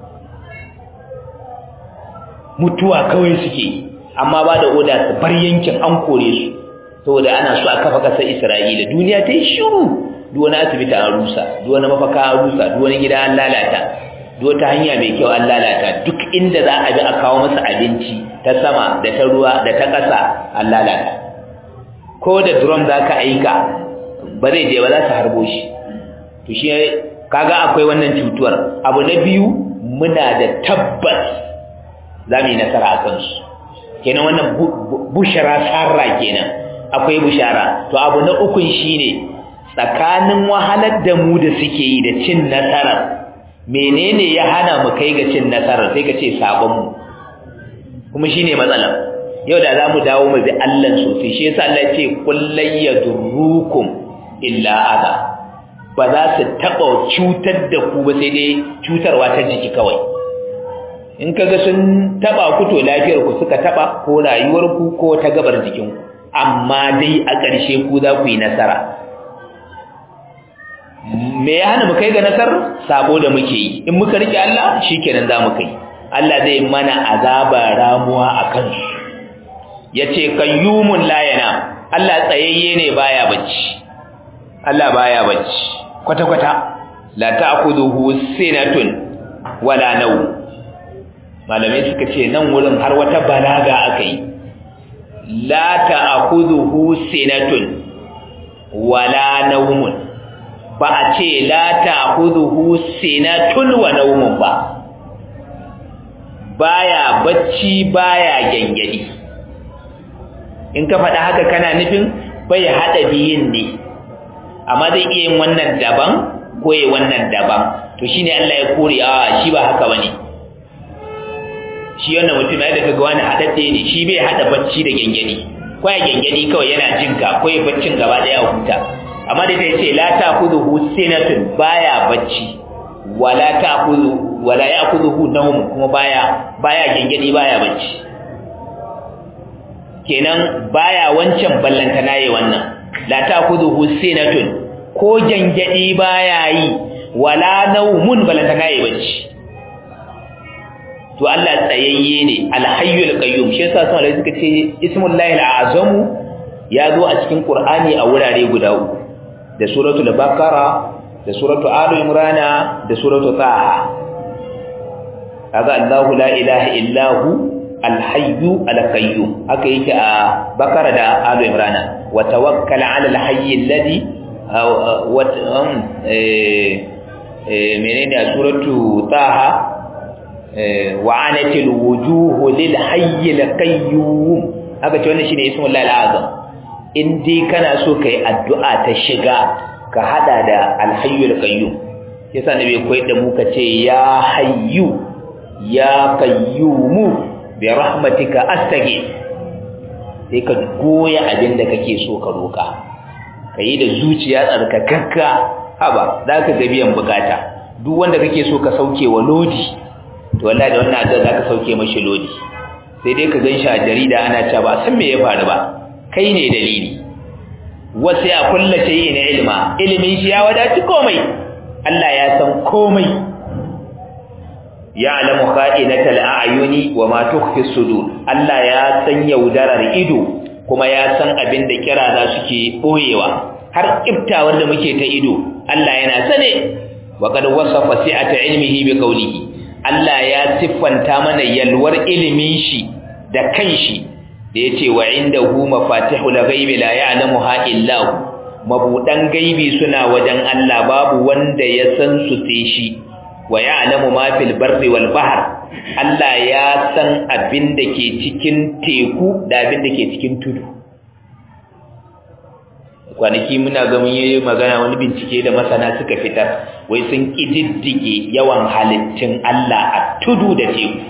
mutuwa kawai suke amma ba da oda su bar yankin an kore su saboda ana so a kafa kasar Isra'ila duniya ta yi shiru duk wani asibiti an rusa duk wani mafaka an rusa duk wani gida an lalata duk wata hanya mai kyau an lalata duk inda za a bi a kawo masa abinci ta sama da ta ruwa da ta ƙasa an lalata ko da drum za ka aika ba zai je ba za su harbo shi to shi kaga akwai wannan cutuwar abu na biyu muna da tabbas za mu yi nasara a kansu kenan wannan bushara sarra kenan akwai bushara to abu na ukun shine tsakanin wahalar da mu da suke yi da cin nasarar menene ya hana mu kai ga cin nasarar sai ka ce sabon mu kuma shine matsalar yau da zamu dawo mu bi Allah sosai shi yasa Allah ya ce kullay yadurrukum illa adha ba za su taba cutar da ku ba sai dai cutarwa ta jiki kawai in kaga sun taba ku to lafiyar ku suka taba ko rayuwar ku ko ta gabar jikin ku amma dai a ƙarshe ku za ku yi nasara me ya hana mu kai ga nasar sabo da muke yi in muka rike Allah shikenan za mu kai Allah zai mana azaba ramuwa a kansu yace kayyumun la yana Allah tsayayye ne baya bacci Allah baya bacci kwata kwata la ta'khudhuhu sinatun wala nawm malamai suka ce nan wurin har wata balaga akai la ta'khudhuhu sinatun wala nawmun ba a ce la ta'khudhuhu sinatun wa nawmun ba baya bacci baya gengedi in ka faɗa haka kana nufin bai haɗa biyun ne amma zai iya yin wannan daban ko yi wannan daban to shine Allah ya kore a shi ba haka bane shi wannan mutum ya daga wani haɗaɗɗe ne shi bai haɗa bacci da gengedi ko ya gengedi kawai yana jinka ko ya baccin gaba ɗaya a huta amma da ta ce la ta kudu sinatun baya bacci wala ta kudu wala ya kudu nawm kuma baya baya gengedi baya bacci kenan baya wancan ballanta nayi wannan la ta'khudhuhu sinatun ko gangadi baya yi wala nawmun ballanta nayi bacci to Allah tsayayye ne alhayyul qayyum shi yasa sai suka ce ismullahi alazam ya zo a cikin qur'ani a wurare guda uku da suratul baqara da suratul ali imran da suratul taha kaga Allahu la ilaha illa hu alhayyu alqayyum haka yake a bakara da alu imrana wa tawakkal ala alhayy alladhi wa eh menene a suratu taha wa anatil wujuhu lil hayy alqayyum haka ce wannan shine ismul lahi alazam in dai kana so kai addu'a ta shiga ka hada da alhayy alqayyum yasa nabi koyi da mu ka ce ya hayyu ya qayyumu bi rahmatika astage sai ka goya abin da kake so ka roka kai da zuciya tsarkakakka haba zaka ga biyan bukata duk wanda kake so ka sauke wa lodi to wallahi da wannan addu'a zaka sauke mashi lodi sai dai ka ganshi a jarida ana cewa ba san me ya faru ba kai ne dalili wasu ya kulla shay'in ilma ilimin shi ya wadaci komai Allah ya san komai ya'lamu kha'inatal a'yuni wa ma tukhfi sudur Allah ya san yaudarar ido kuma ya san abin da kiraza suke boyewa har kiftawar da muke ta ido Allah yana sane wa qad wasafa si'ata ilmihi bi qawlihi Allah ya siffanta mana yalwar ilimin shi da kanshi da yace wa indahu mafatihul ghaibi la ya'lamuha illa hu mabudan gaibi suna wajen Allah babu wanda ya san su sai shi wa ya'lamu ma fil barri wal bahr Allah ya san abin da ke cikin teku da abin da ke cikin tudu kwanaki muna ga mun yi magana wani bincike da masana suka fitar wai sun kididdige yawan halittun Allah a tudu da teku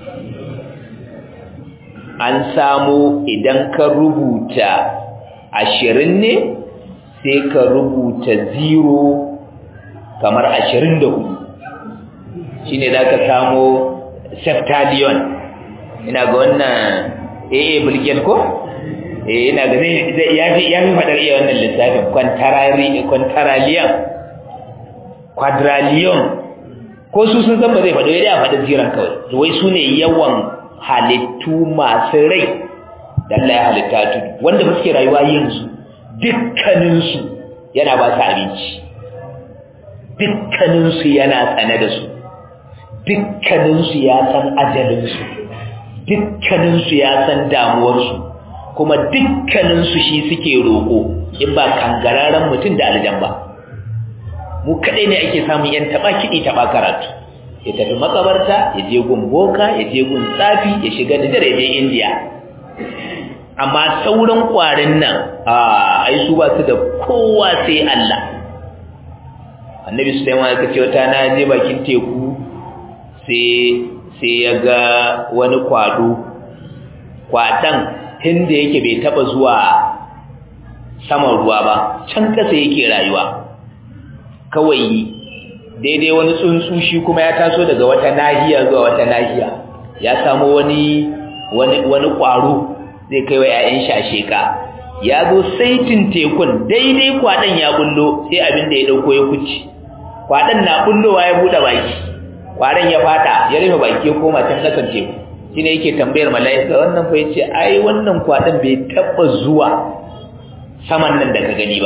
an samu idan ka rubuta ashirin ne sai ka rubuta zero kamar ashirin da hudu shi ne za ka samu septalion ina ga wannan aa bilgel ko? eh ina ga zai ya fi faɗar iya wannan lissafin kwantaraliyan quadrillion ko su sun san ba zai faɗo ya faɗi jiran kawai wai su ne yawan halittu masu rai da Allah ya halitta tudu wanda ba suke rayuwa yanzu dukkaninsu yana ba su abinci dukkaninsu yana tsane da su dukkaninsu ya san ajalinsu dukkaninsu ya san damuwarsu kuma dukkaninsu shi suke roƙo in ba kangararren mutum da aljan ba mu kaɗai ne ake samun yan taɓa kiɗi taɓa karatu ya tafi makabarta ya je gun boka ya je gun tsafi ya shiga da dare je indiya amma sauran ƙwarin nan a ai su ba su da kowa sai Allah annabi Sulaiman ya ce wata na je bakin teku sai sai ya ga wani kwado kwadan tunda yake bai taba zuwa saman ruwa ba can kasa yake rayuwa kawai daidai wani tsuntsu shi kuma ya taso daga wata nahiya zuwa wata nahiya ya samu wani wani wani kwaro zai kai wa ƴaƴan shasheka ya zo saitin tekun daidai kwadan ya bullo sai abin da ya dauko ya kuci kwadan na bullowa ya bude baki kwaran ya fata ya rufe baki ya koma can kasan teku shine yake tambayar mala'ika wannan fa yace ai wannan kwadan bai taba zuwa saman nan da ka gani ba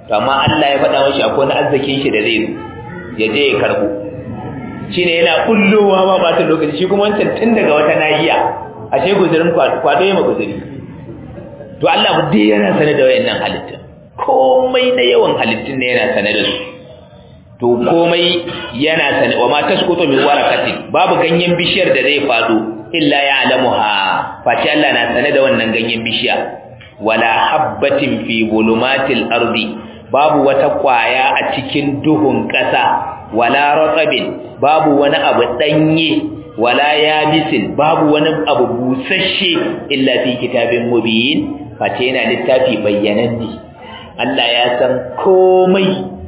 to amma Allah ya faɗa mashi akwai wani arzikin shi da zai zo ya je ya karbo shine yana kullowa ma ba ta lokaci shi kuma wancan tun daga wata nahiya ashe guzurin kwado ya ma guzuri to Allah mu dai yana sane da wayannan halittun komai na yawan halittun ne yana sane da su to komai yana sane wa ma tasqutu min waraqatin babu ganyen bishiyar da zai fado illa ya'lamuha face Allah na sane da wannan ganyen bishiya wala habbatin fi zulumatil ardi babu wata kwaya a cikin duhun ƙasa wala ratabin babu wani abu danye wala yabisin babu wani abu busasshe illa fi kitabin mubin face yana littafi bayyananne Allah ya san komai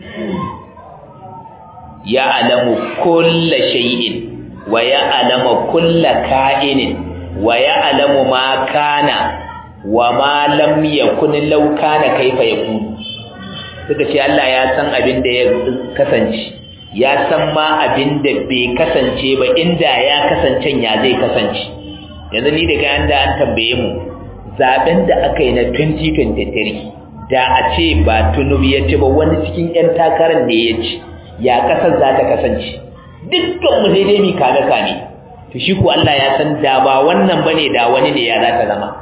ya alamu kulla shay'in wa ya alamu kulla ka'inin wa ya alamu ma kana wa ma lam yakun law kana kaifa yakun suka ce Allah ya san abin da ya kasance ya san ma abin da bai kasance ba inda ya kasance ya zai kasance yanzu ni daga yanda an tambaye mu zaben da aka yi na 2023 da a ce ba tunubu ya ci ba wani cikin 'yan takarar ne ya ci ya kasar za ta kasance dukkan mu sai dai mi kame kame to shi ko Allah ya san da ba wannan bane da wani ne ya za ta zama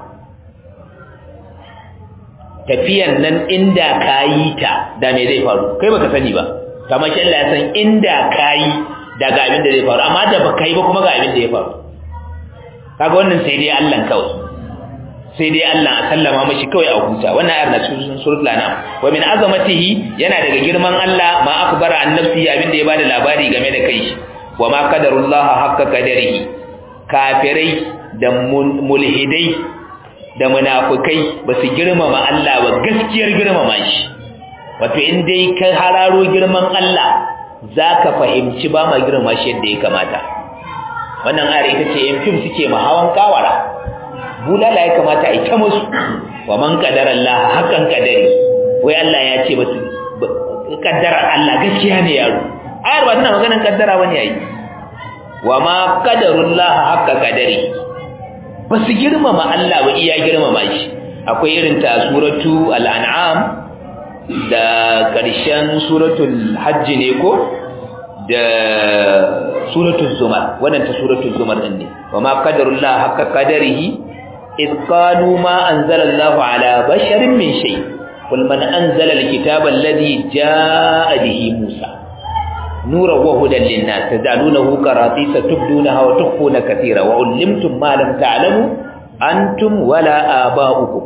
tafiyan nan inda kayi ta da me zai faru kai baka sani ba kamar shi Allah ya san inda kayi da ga abin da zai faru amma da baka yi ba kuma ga abin da ya faru kaga wannan sai dai Allah kawai sai dai Allah a sallama mashi kawai a huta wannan ayar na cikin suratul anam wa min azamatihi yana daga girman Allah ma akbara an nafsi abinda ya bada labari game da kai wa ma qadarullah haqqa qadarihi kafirai da mulhidai da munafikai ba su girmama Allah ba gaskiyar girmama shi wato in dai ka hararo girman Allah zaka fahimci ba ma girmama shi yadda ya kamata wannan ayar ita ce yan fim suke ma hawan kawara bulala ya kamata a yi ta musu wa man kadara Allah hakan kadari wai Allah ya ce basu kaddara Allah gaskiya ne yaro ayar ba tana maganar kaddara bane yayi wa ma qadarullah haqqa qadari basu girmama Allah ba iya girmama shi akwai irin ta suratu al-an'am da karshen suratul hajj ne ko da suratul zumar wannan ta suratul zumar din ne wa ma qadarullah haqqa qadarihi إذ قالوا ما أنزل الله على بشر من شيء قل من أنزل الكتاب الذي جاء به موسى نورا وهدى للناس تجعلونه كراطيس تبدونها وتخفون كثيرا وعلمتم ما لم تعلموا أنتم ولا آباؤكم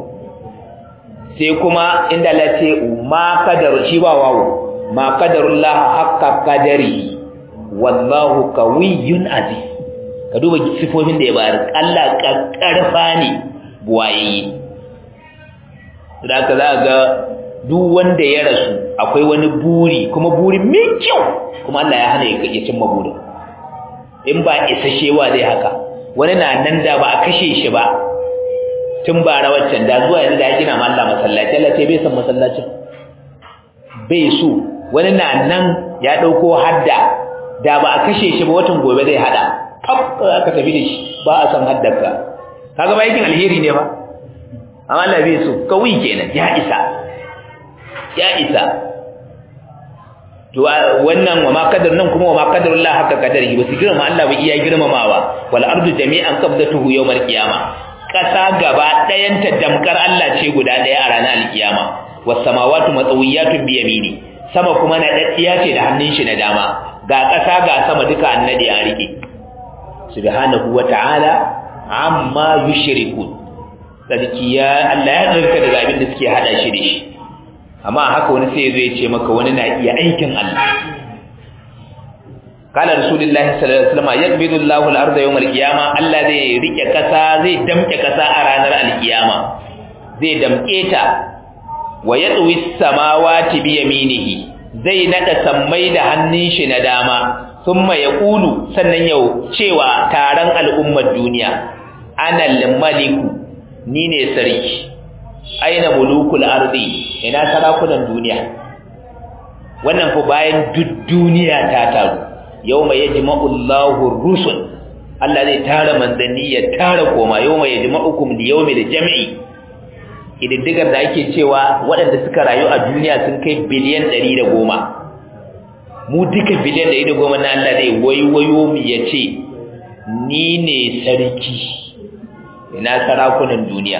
سيكما إن التي ما قدر شبا واو ما قدر الله حق قدره والله قوي عزيز ka duba sifofin da ya bayar Allah karfa ne buwaye da ka za ga duk wanda ya rasu akwai wani buri kuma buri mai kyau kuma Allah ya hana ya cimma burin in ba isashewa zai haka wani na nan da ba a kashe shi ba tun bara waccan da zuwa yanzu da ya gina ma Allah masallaci Allah ce bai san masallacin bai so wani na nan ya dauko hadda da ba a kashe shi ba watan gobe zai hada kaf aka tafi da shi ba a san haddarka kaga ba yakin alheri ne ba amma Allah bai so kawai kenan ya isa ya isa to wannan wa ma qadar nan kuma wa ma qadarullah haka qadarihi ba su girma Allah ba iya girmamawa wal ardu jami'an qabdatuhu yawmal qiyamah kasa gaba ɗayan ta damkar Allah ce guda ɗaya a ranar alkiyama was samawati matawiyatun bi yamini sama kuma na daddiya ce da hannun shi na dama ga kasa ga sama duka annadi a rike subhanahu wata'ala amma yushrikun sarki ya Allah ya tsarka daga abin da suke hada shi da shi amma haka wani sai zai ce maka wani na iya aikin Allah kala rasulullahi sallallahu alaihi wasallam yakbidu Allahu al-ardha yawm al-qiyamah Allah zai rike kasa zai damke kasa a ranar al-qiyama zai damke ta wa yatwi as-samawati bi yaminihi zai nada sammai da hannun shi na dama thumma yaqulu sannan yau cewa taron al'ummar duniya ana al-maliku ni ne sarki aina mulukul ardi ina sarakunan duniya wannan fa bayan duk duniya ta taru yawma yajma'u Allahu rusul Allah zai tara manzanni ya tara koma yawma yajma'ukum li yawmil jam'i ƙididdigar da ake cewa waɗanda suka rayu a duniya sun kai biliyan ɗari da goma mu duka biliyan ɗari da goma na Allah zai waiwayo mu ya ce ni ne sarki ina sarakunan duniya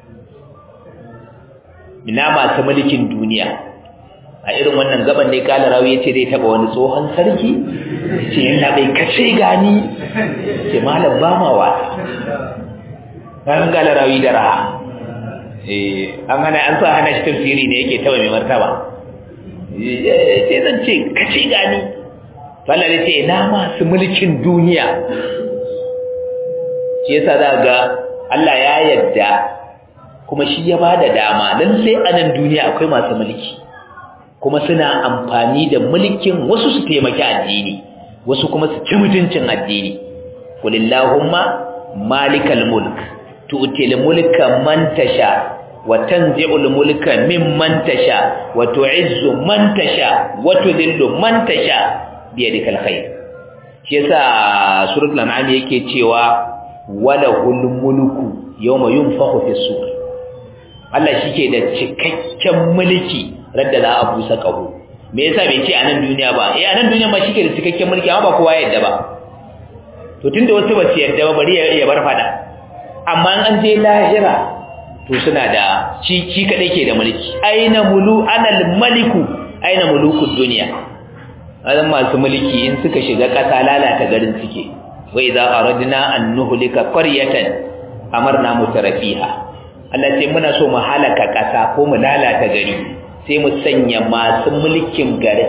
ina masu mulkin duniya a irin wannan gaban ne kala rawi yace zai taba wani tsohon sarki ce yana bai kace gani ce malam ba ma wata ran kala rawi da raha eh an hana an sa hana shi tafsiri ne yake taba mai martaba sai zan ce kace gani Allah ya ce ina masu mulkin duniya shi yasa za ga Allah ya yarda kuma shi ya bada dama lalle a nan duniya akwai masu mulki kuma suna amfani da mulkin wasu su taimaki addini wasu kuma su ci mutuncin addini kulillahumma malikal mulk tu'til mulka man tasha wa tanzi'ul mulka mimman tasha wa tu'izzu man tasha wa tudhillu man tasha biyadikal khair shi yasa suratul an'am yake cewa walahul mulku yawma yunfakhu fis sur Allah shike da cikakken mulki radda za a busa kaho me yasa bai ce a nan duniya ba eh a nan duniya ma shike da cikakken mulki amma ba kowa ya yadda ba to tunda wasu ba su yadda ba bari ya bar fada amma an je lahira to suna da shi shi kadai ke da mulki aina mulu anal maliku aina mulukud dunya azan masu mulki in suka shiga kasa lalata garin suke wa idza aradna an nuhlika qaryatan amarna mutarafiha Allah ce muna so mu halaka kasa ko mu lalata gari sai mu sanya masu mulkin garin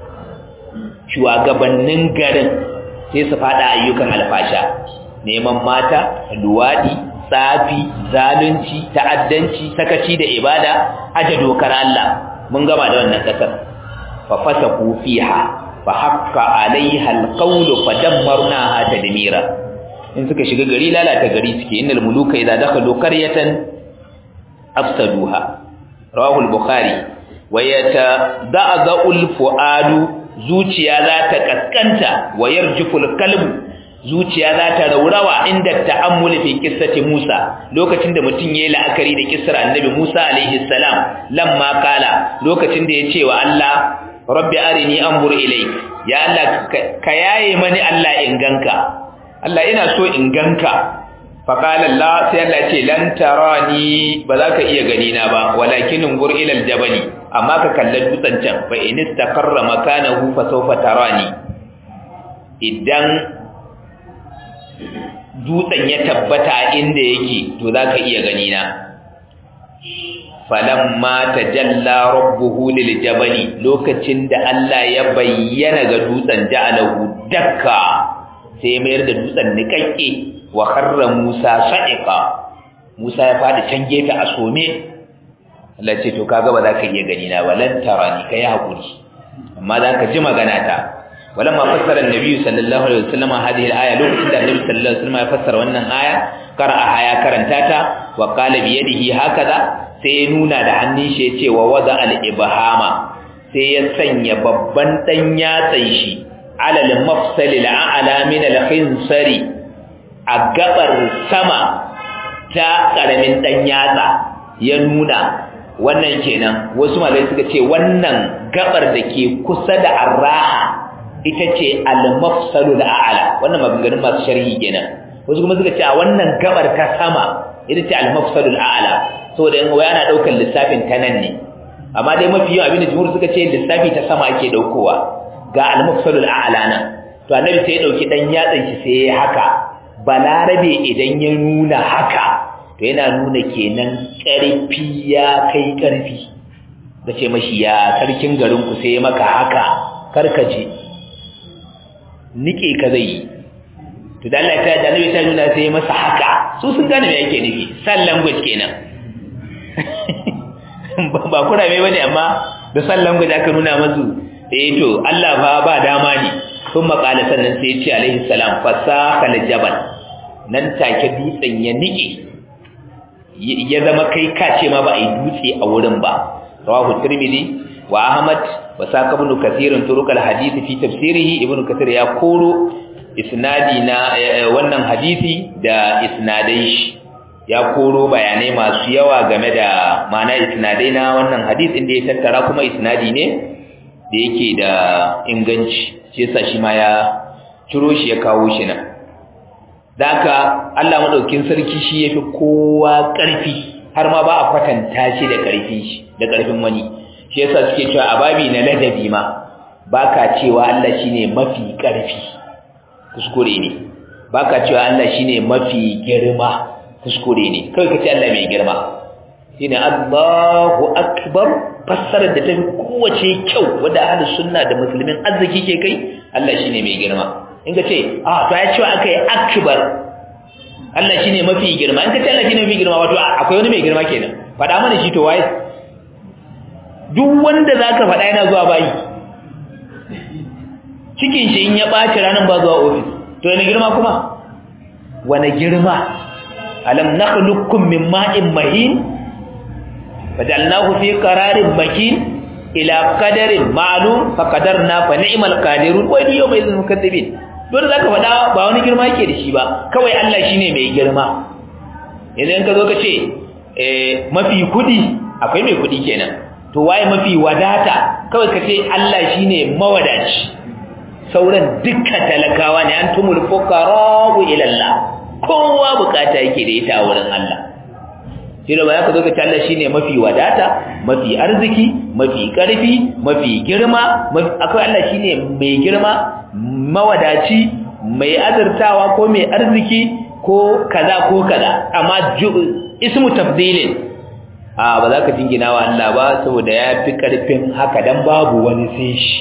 shugabannin garin sai su fada ayyukan alfasha neman mata luwadi tsafi zalunci ta'addanci sakaci da ibada aje dokar Allah mun gama da wannan kasar fa fasaku fiha fa hakka alaiha alqawlu fa dammarnaha tadmira in suka shiga gari lalata gari suke innal muluka idza dakhalu qaryatan afsaduha rawahu al-bukhari wa yatada'u al-fuadu zuciya za ta kaskanta wa yarjufu al-qalbu zuciya za ta raurawa inda ta'ammuli fi qissati Musa lokacin da mutum yayi la'akari da kissar annabi Musa alaihi salam lamma kala lokacin da yace wa Allah rabbi arini anzur ilayk ya Allah ka yaye mani Allah in ganka Allah ina so in ganka faqala Allah sai Allah ce lan tarani ba za ka iya gani na ba walakin ungur ila aljabali amma ka kalla dutsen can fa in istaqarra makanahu fa sawfa tarani idan dutsen ya tabbata inda yake to za ka iya gani na falamma tajalla rabbuhu liljabali lokacin da Allah ya bayyana ga dutsen ja'alahu dakka sai ya mayar da dutsen nikakke wa kharra Musa sa'iqa Musa ya fadi can gefe a some Allah ce to kaga ba za ka iya gani na walan tarani kai hakuri amma za ka ji magana ta walamma fassara annabi sallallahu alaihi wasallam hadhihi al-aya lokacin da annabi sallallahu alaihi wasallam ya fassara wannan aya qara'a ya karanta ta wa qala bi yadihi hakaza sai ya nuna da hannun shi ya ce wa wada al-ibhama sai ya sanya babban dan yatsan shi alal mafsalil a'la min al-khinsari a gabar sama ta karamin dan yatsa ya nuna wannan kenan wasu malai suka ce wannan gabar da ke kusa da arraha ita ce al-mafsalul a'la wannan maganganun masu sharhi kenan wasu kuma suka ce a wannan gabar ta sama ita ce al-mafsalul a'la saboda in waya ana daukar lissafin ta nan ne amma dai mafi yawan abin da jumhur suka ce lissafi ta sama ake daukowa ga al-mafsalul a'la nan to annabi sai ya dauki dan yatsan shi sai ya haka balarabe idan ya nuna haka to yana nuna kenan karfi ya kai karfi da ce mashi ya sarkin garin ku sai maka haka karkace nike ka zai yi to da Allah ta da annabi ta nuna sai masa haka su sun gane me yake nufi san language kenan ba kurame bane amma da san language aka nuna masu eh to Allah fa ba dama ne sun makala sannan sai ya ce alaihi salam fasaka jabal nan take dutsen ya nike ya zama kai kace ma ba a yi dutse a wurin ba rawahu tirmidhi wa ahmad wa saka ibn kathir turuq al hadith fi tafsirihi ibn kathir ya koro isnadi na wannan hadisi da isnadai shi ya koro bayanai masu yawa game da ma'ana isnadai na wannan hadith inda ya tattara kuma isnadi ne da yake da inganci shi yasa shi ma ya ciro shi ya kawo shi nan da haka Allah madaukin sarki shi yafi kowa ƙarfi har ma ba a kwatanta shi da ƙarfin shi da ƙarfin wani shi yasa suke cewa a babi na ladabi ma baka cewa Allah shine mafi ƙarfi kuskure ne baka cewa Allah shine mafi girma kuskure ne kai kace Allah mai girma shine Allahu akbar fassarar da tafi kowace kyau wanda ahlus sunna da musulmin arziki ke kai Allah shine mai girma in ka ce ah to ya cewa akai akbar Allah shine mafi girma in ka ce Allah shine mafi girma wato akwai wani mai girma kenan faɗa mana shi to waye duk wanda zaka faɗa yana zuwa bayi cikin shi in ya ɓaci ranar ba zuwa ofis to yana girma kuma wani girma alam nakhluqukum min ma'in mahin fajalnahu fi qararin makin ila qadarin ma'lum faqadarna fa ni'mal qadirun wa yawma idhil mukaththibin dole zaka faɗa ba wani girma yake da shi ba kawai Allah shine mai girma idan ka zo ka ce eh mafi kudi akwai mai kudi kenan to waye mafi wadata kawai ka ce Allah shine mawadaci sauran dukkan talakawa ne an tumul fuqara ila Allah kowa bukata yake da ita a wurin Allah shi da baya ka zo ka ce Allah shine mafi wadata mafi arziki mafi karfi mafi girma akwai Allah shine mai girma mawadaci mai azurtawa ko mai arziki ko kaza ko kaza amma ismu tafdilin a ba za ka jingina wa Allah ba saboda ya fi karfin haka dan babu wani sai shi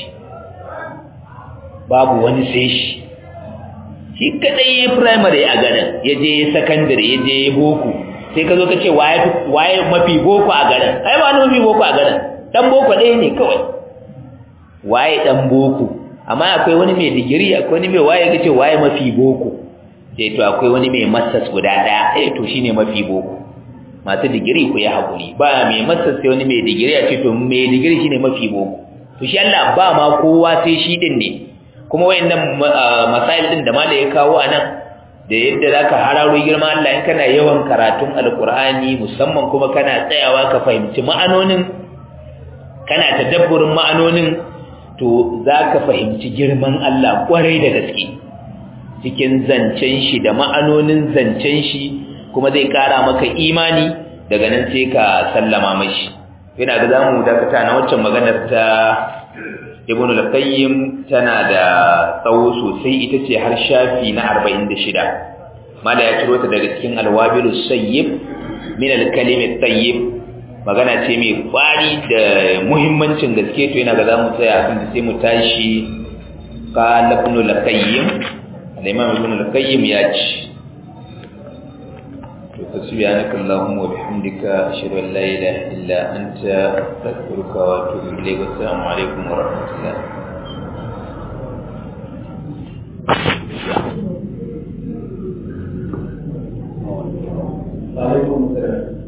babu wani sai shi shi kadai ya primary a garin ya je secondary ya je boko sai ka zo ka ce waye mafi boko a garin ai ba mafi boko a garin dan boko ɗaya ne kawai waye dan boko amma akwai wani mai digiri akwai wani mai waye kace waye mafi boko sai to akwai wani mai masters guda ɗaya eh to shine mafi boko masu digiri ku ya hakuri ba mai masters sai wani mai digiri a ce to mai digiri shine mafi boko to shi Allah ba ma kowa sai shi din ne kuma wayannan masail din da malai ya kawo anan da yadda zaka hararo girma Allah in kana yawan karatun alqur'ani musamman kuma kana tsayawa ka fahimci ma'anonin kana tadabburin ma'anonin to zaka fahimci girman Allah kwarai da gaske cikin zancen shi da ma'anonin zancen shi kuma zai kara maka imani daga nan sai ka sallama mashi ina ga zamu dakata na waccan maganar ta ibn al-qayyim tana da tsawo sosai ita ce har shafi na 46 mala ya ciro ta daga cikin alwabilu sayyib min al-kalim at-tayyib magana ce mai kwari da muhimmancin gaske to yana ga zamu tsaya kan sai mu tashi qala ibn al-qayyim al-imam ibn al-qayyim ya ce سبحانك اللهم وبحمدك أشهد أن لا إله إلا أنت أستغفرك وأتوب إليك والسلام عليكم ورحمة الله وعليكم السلام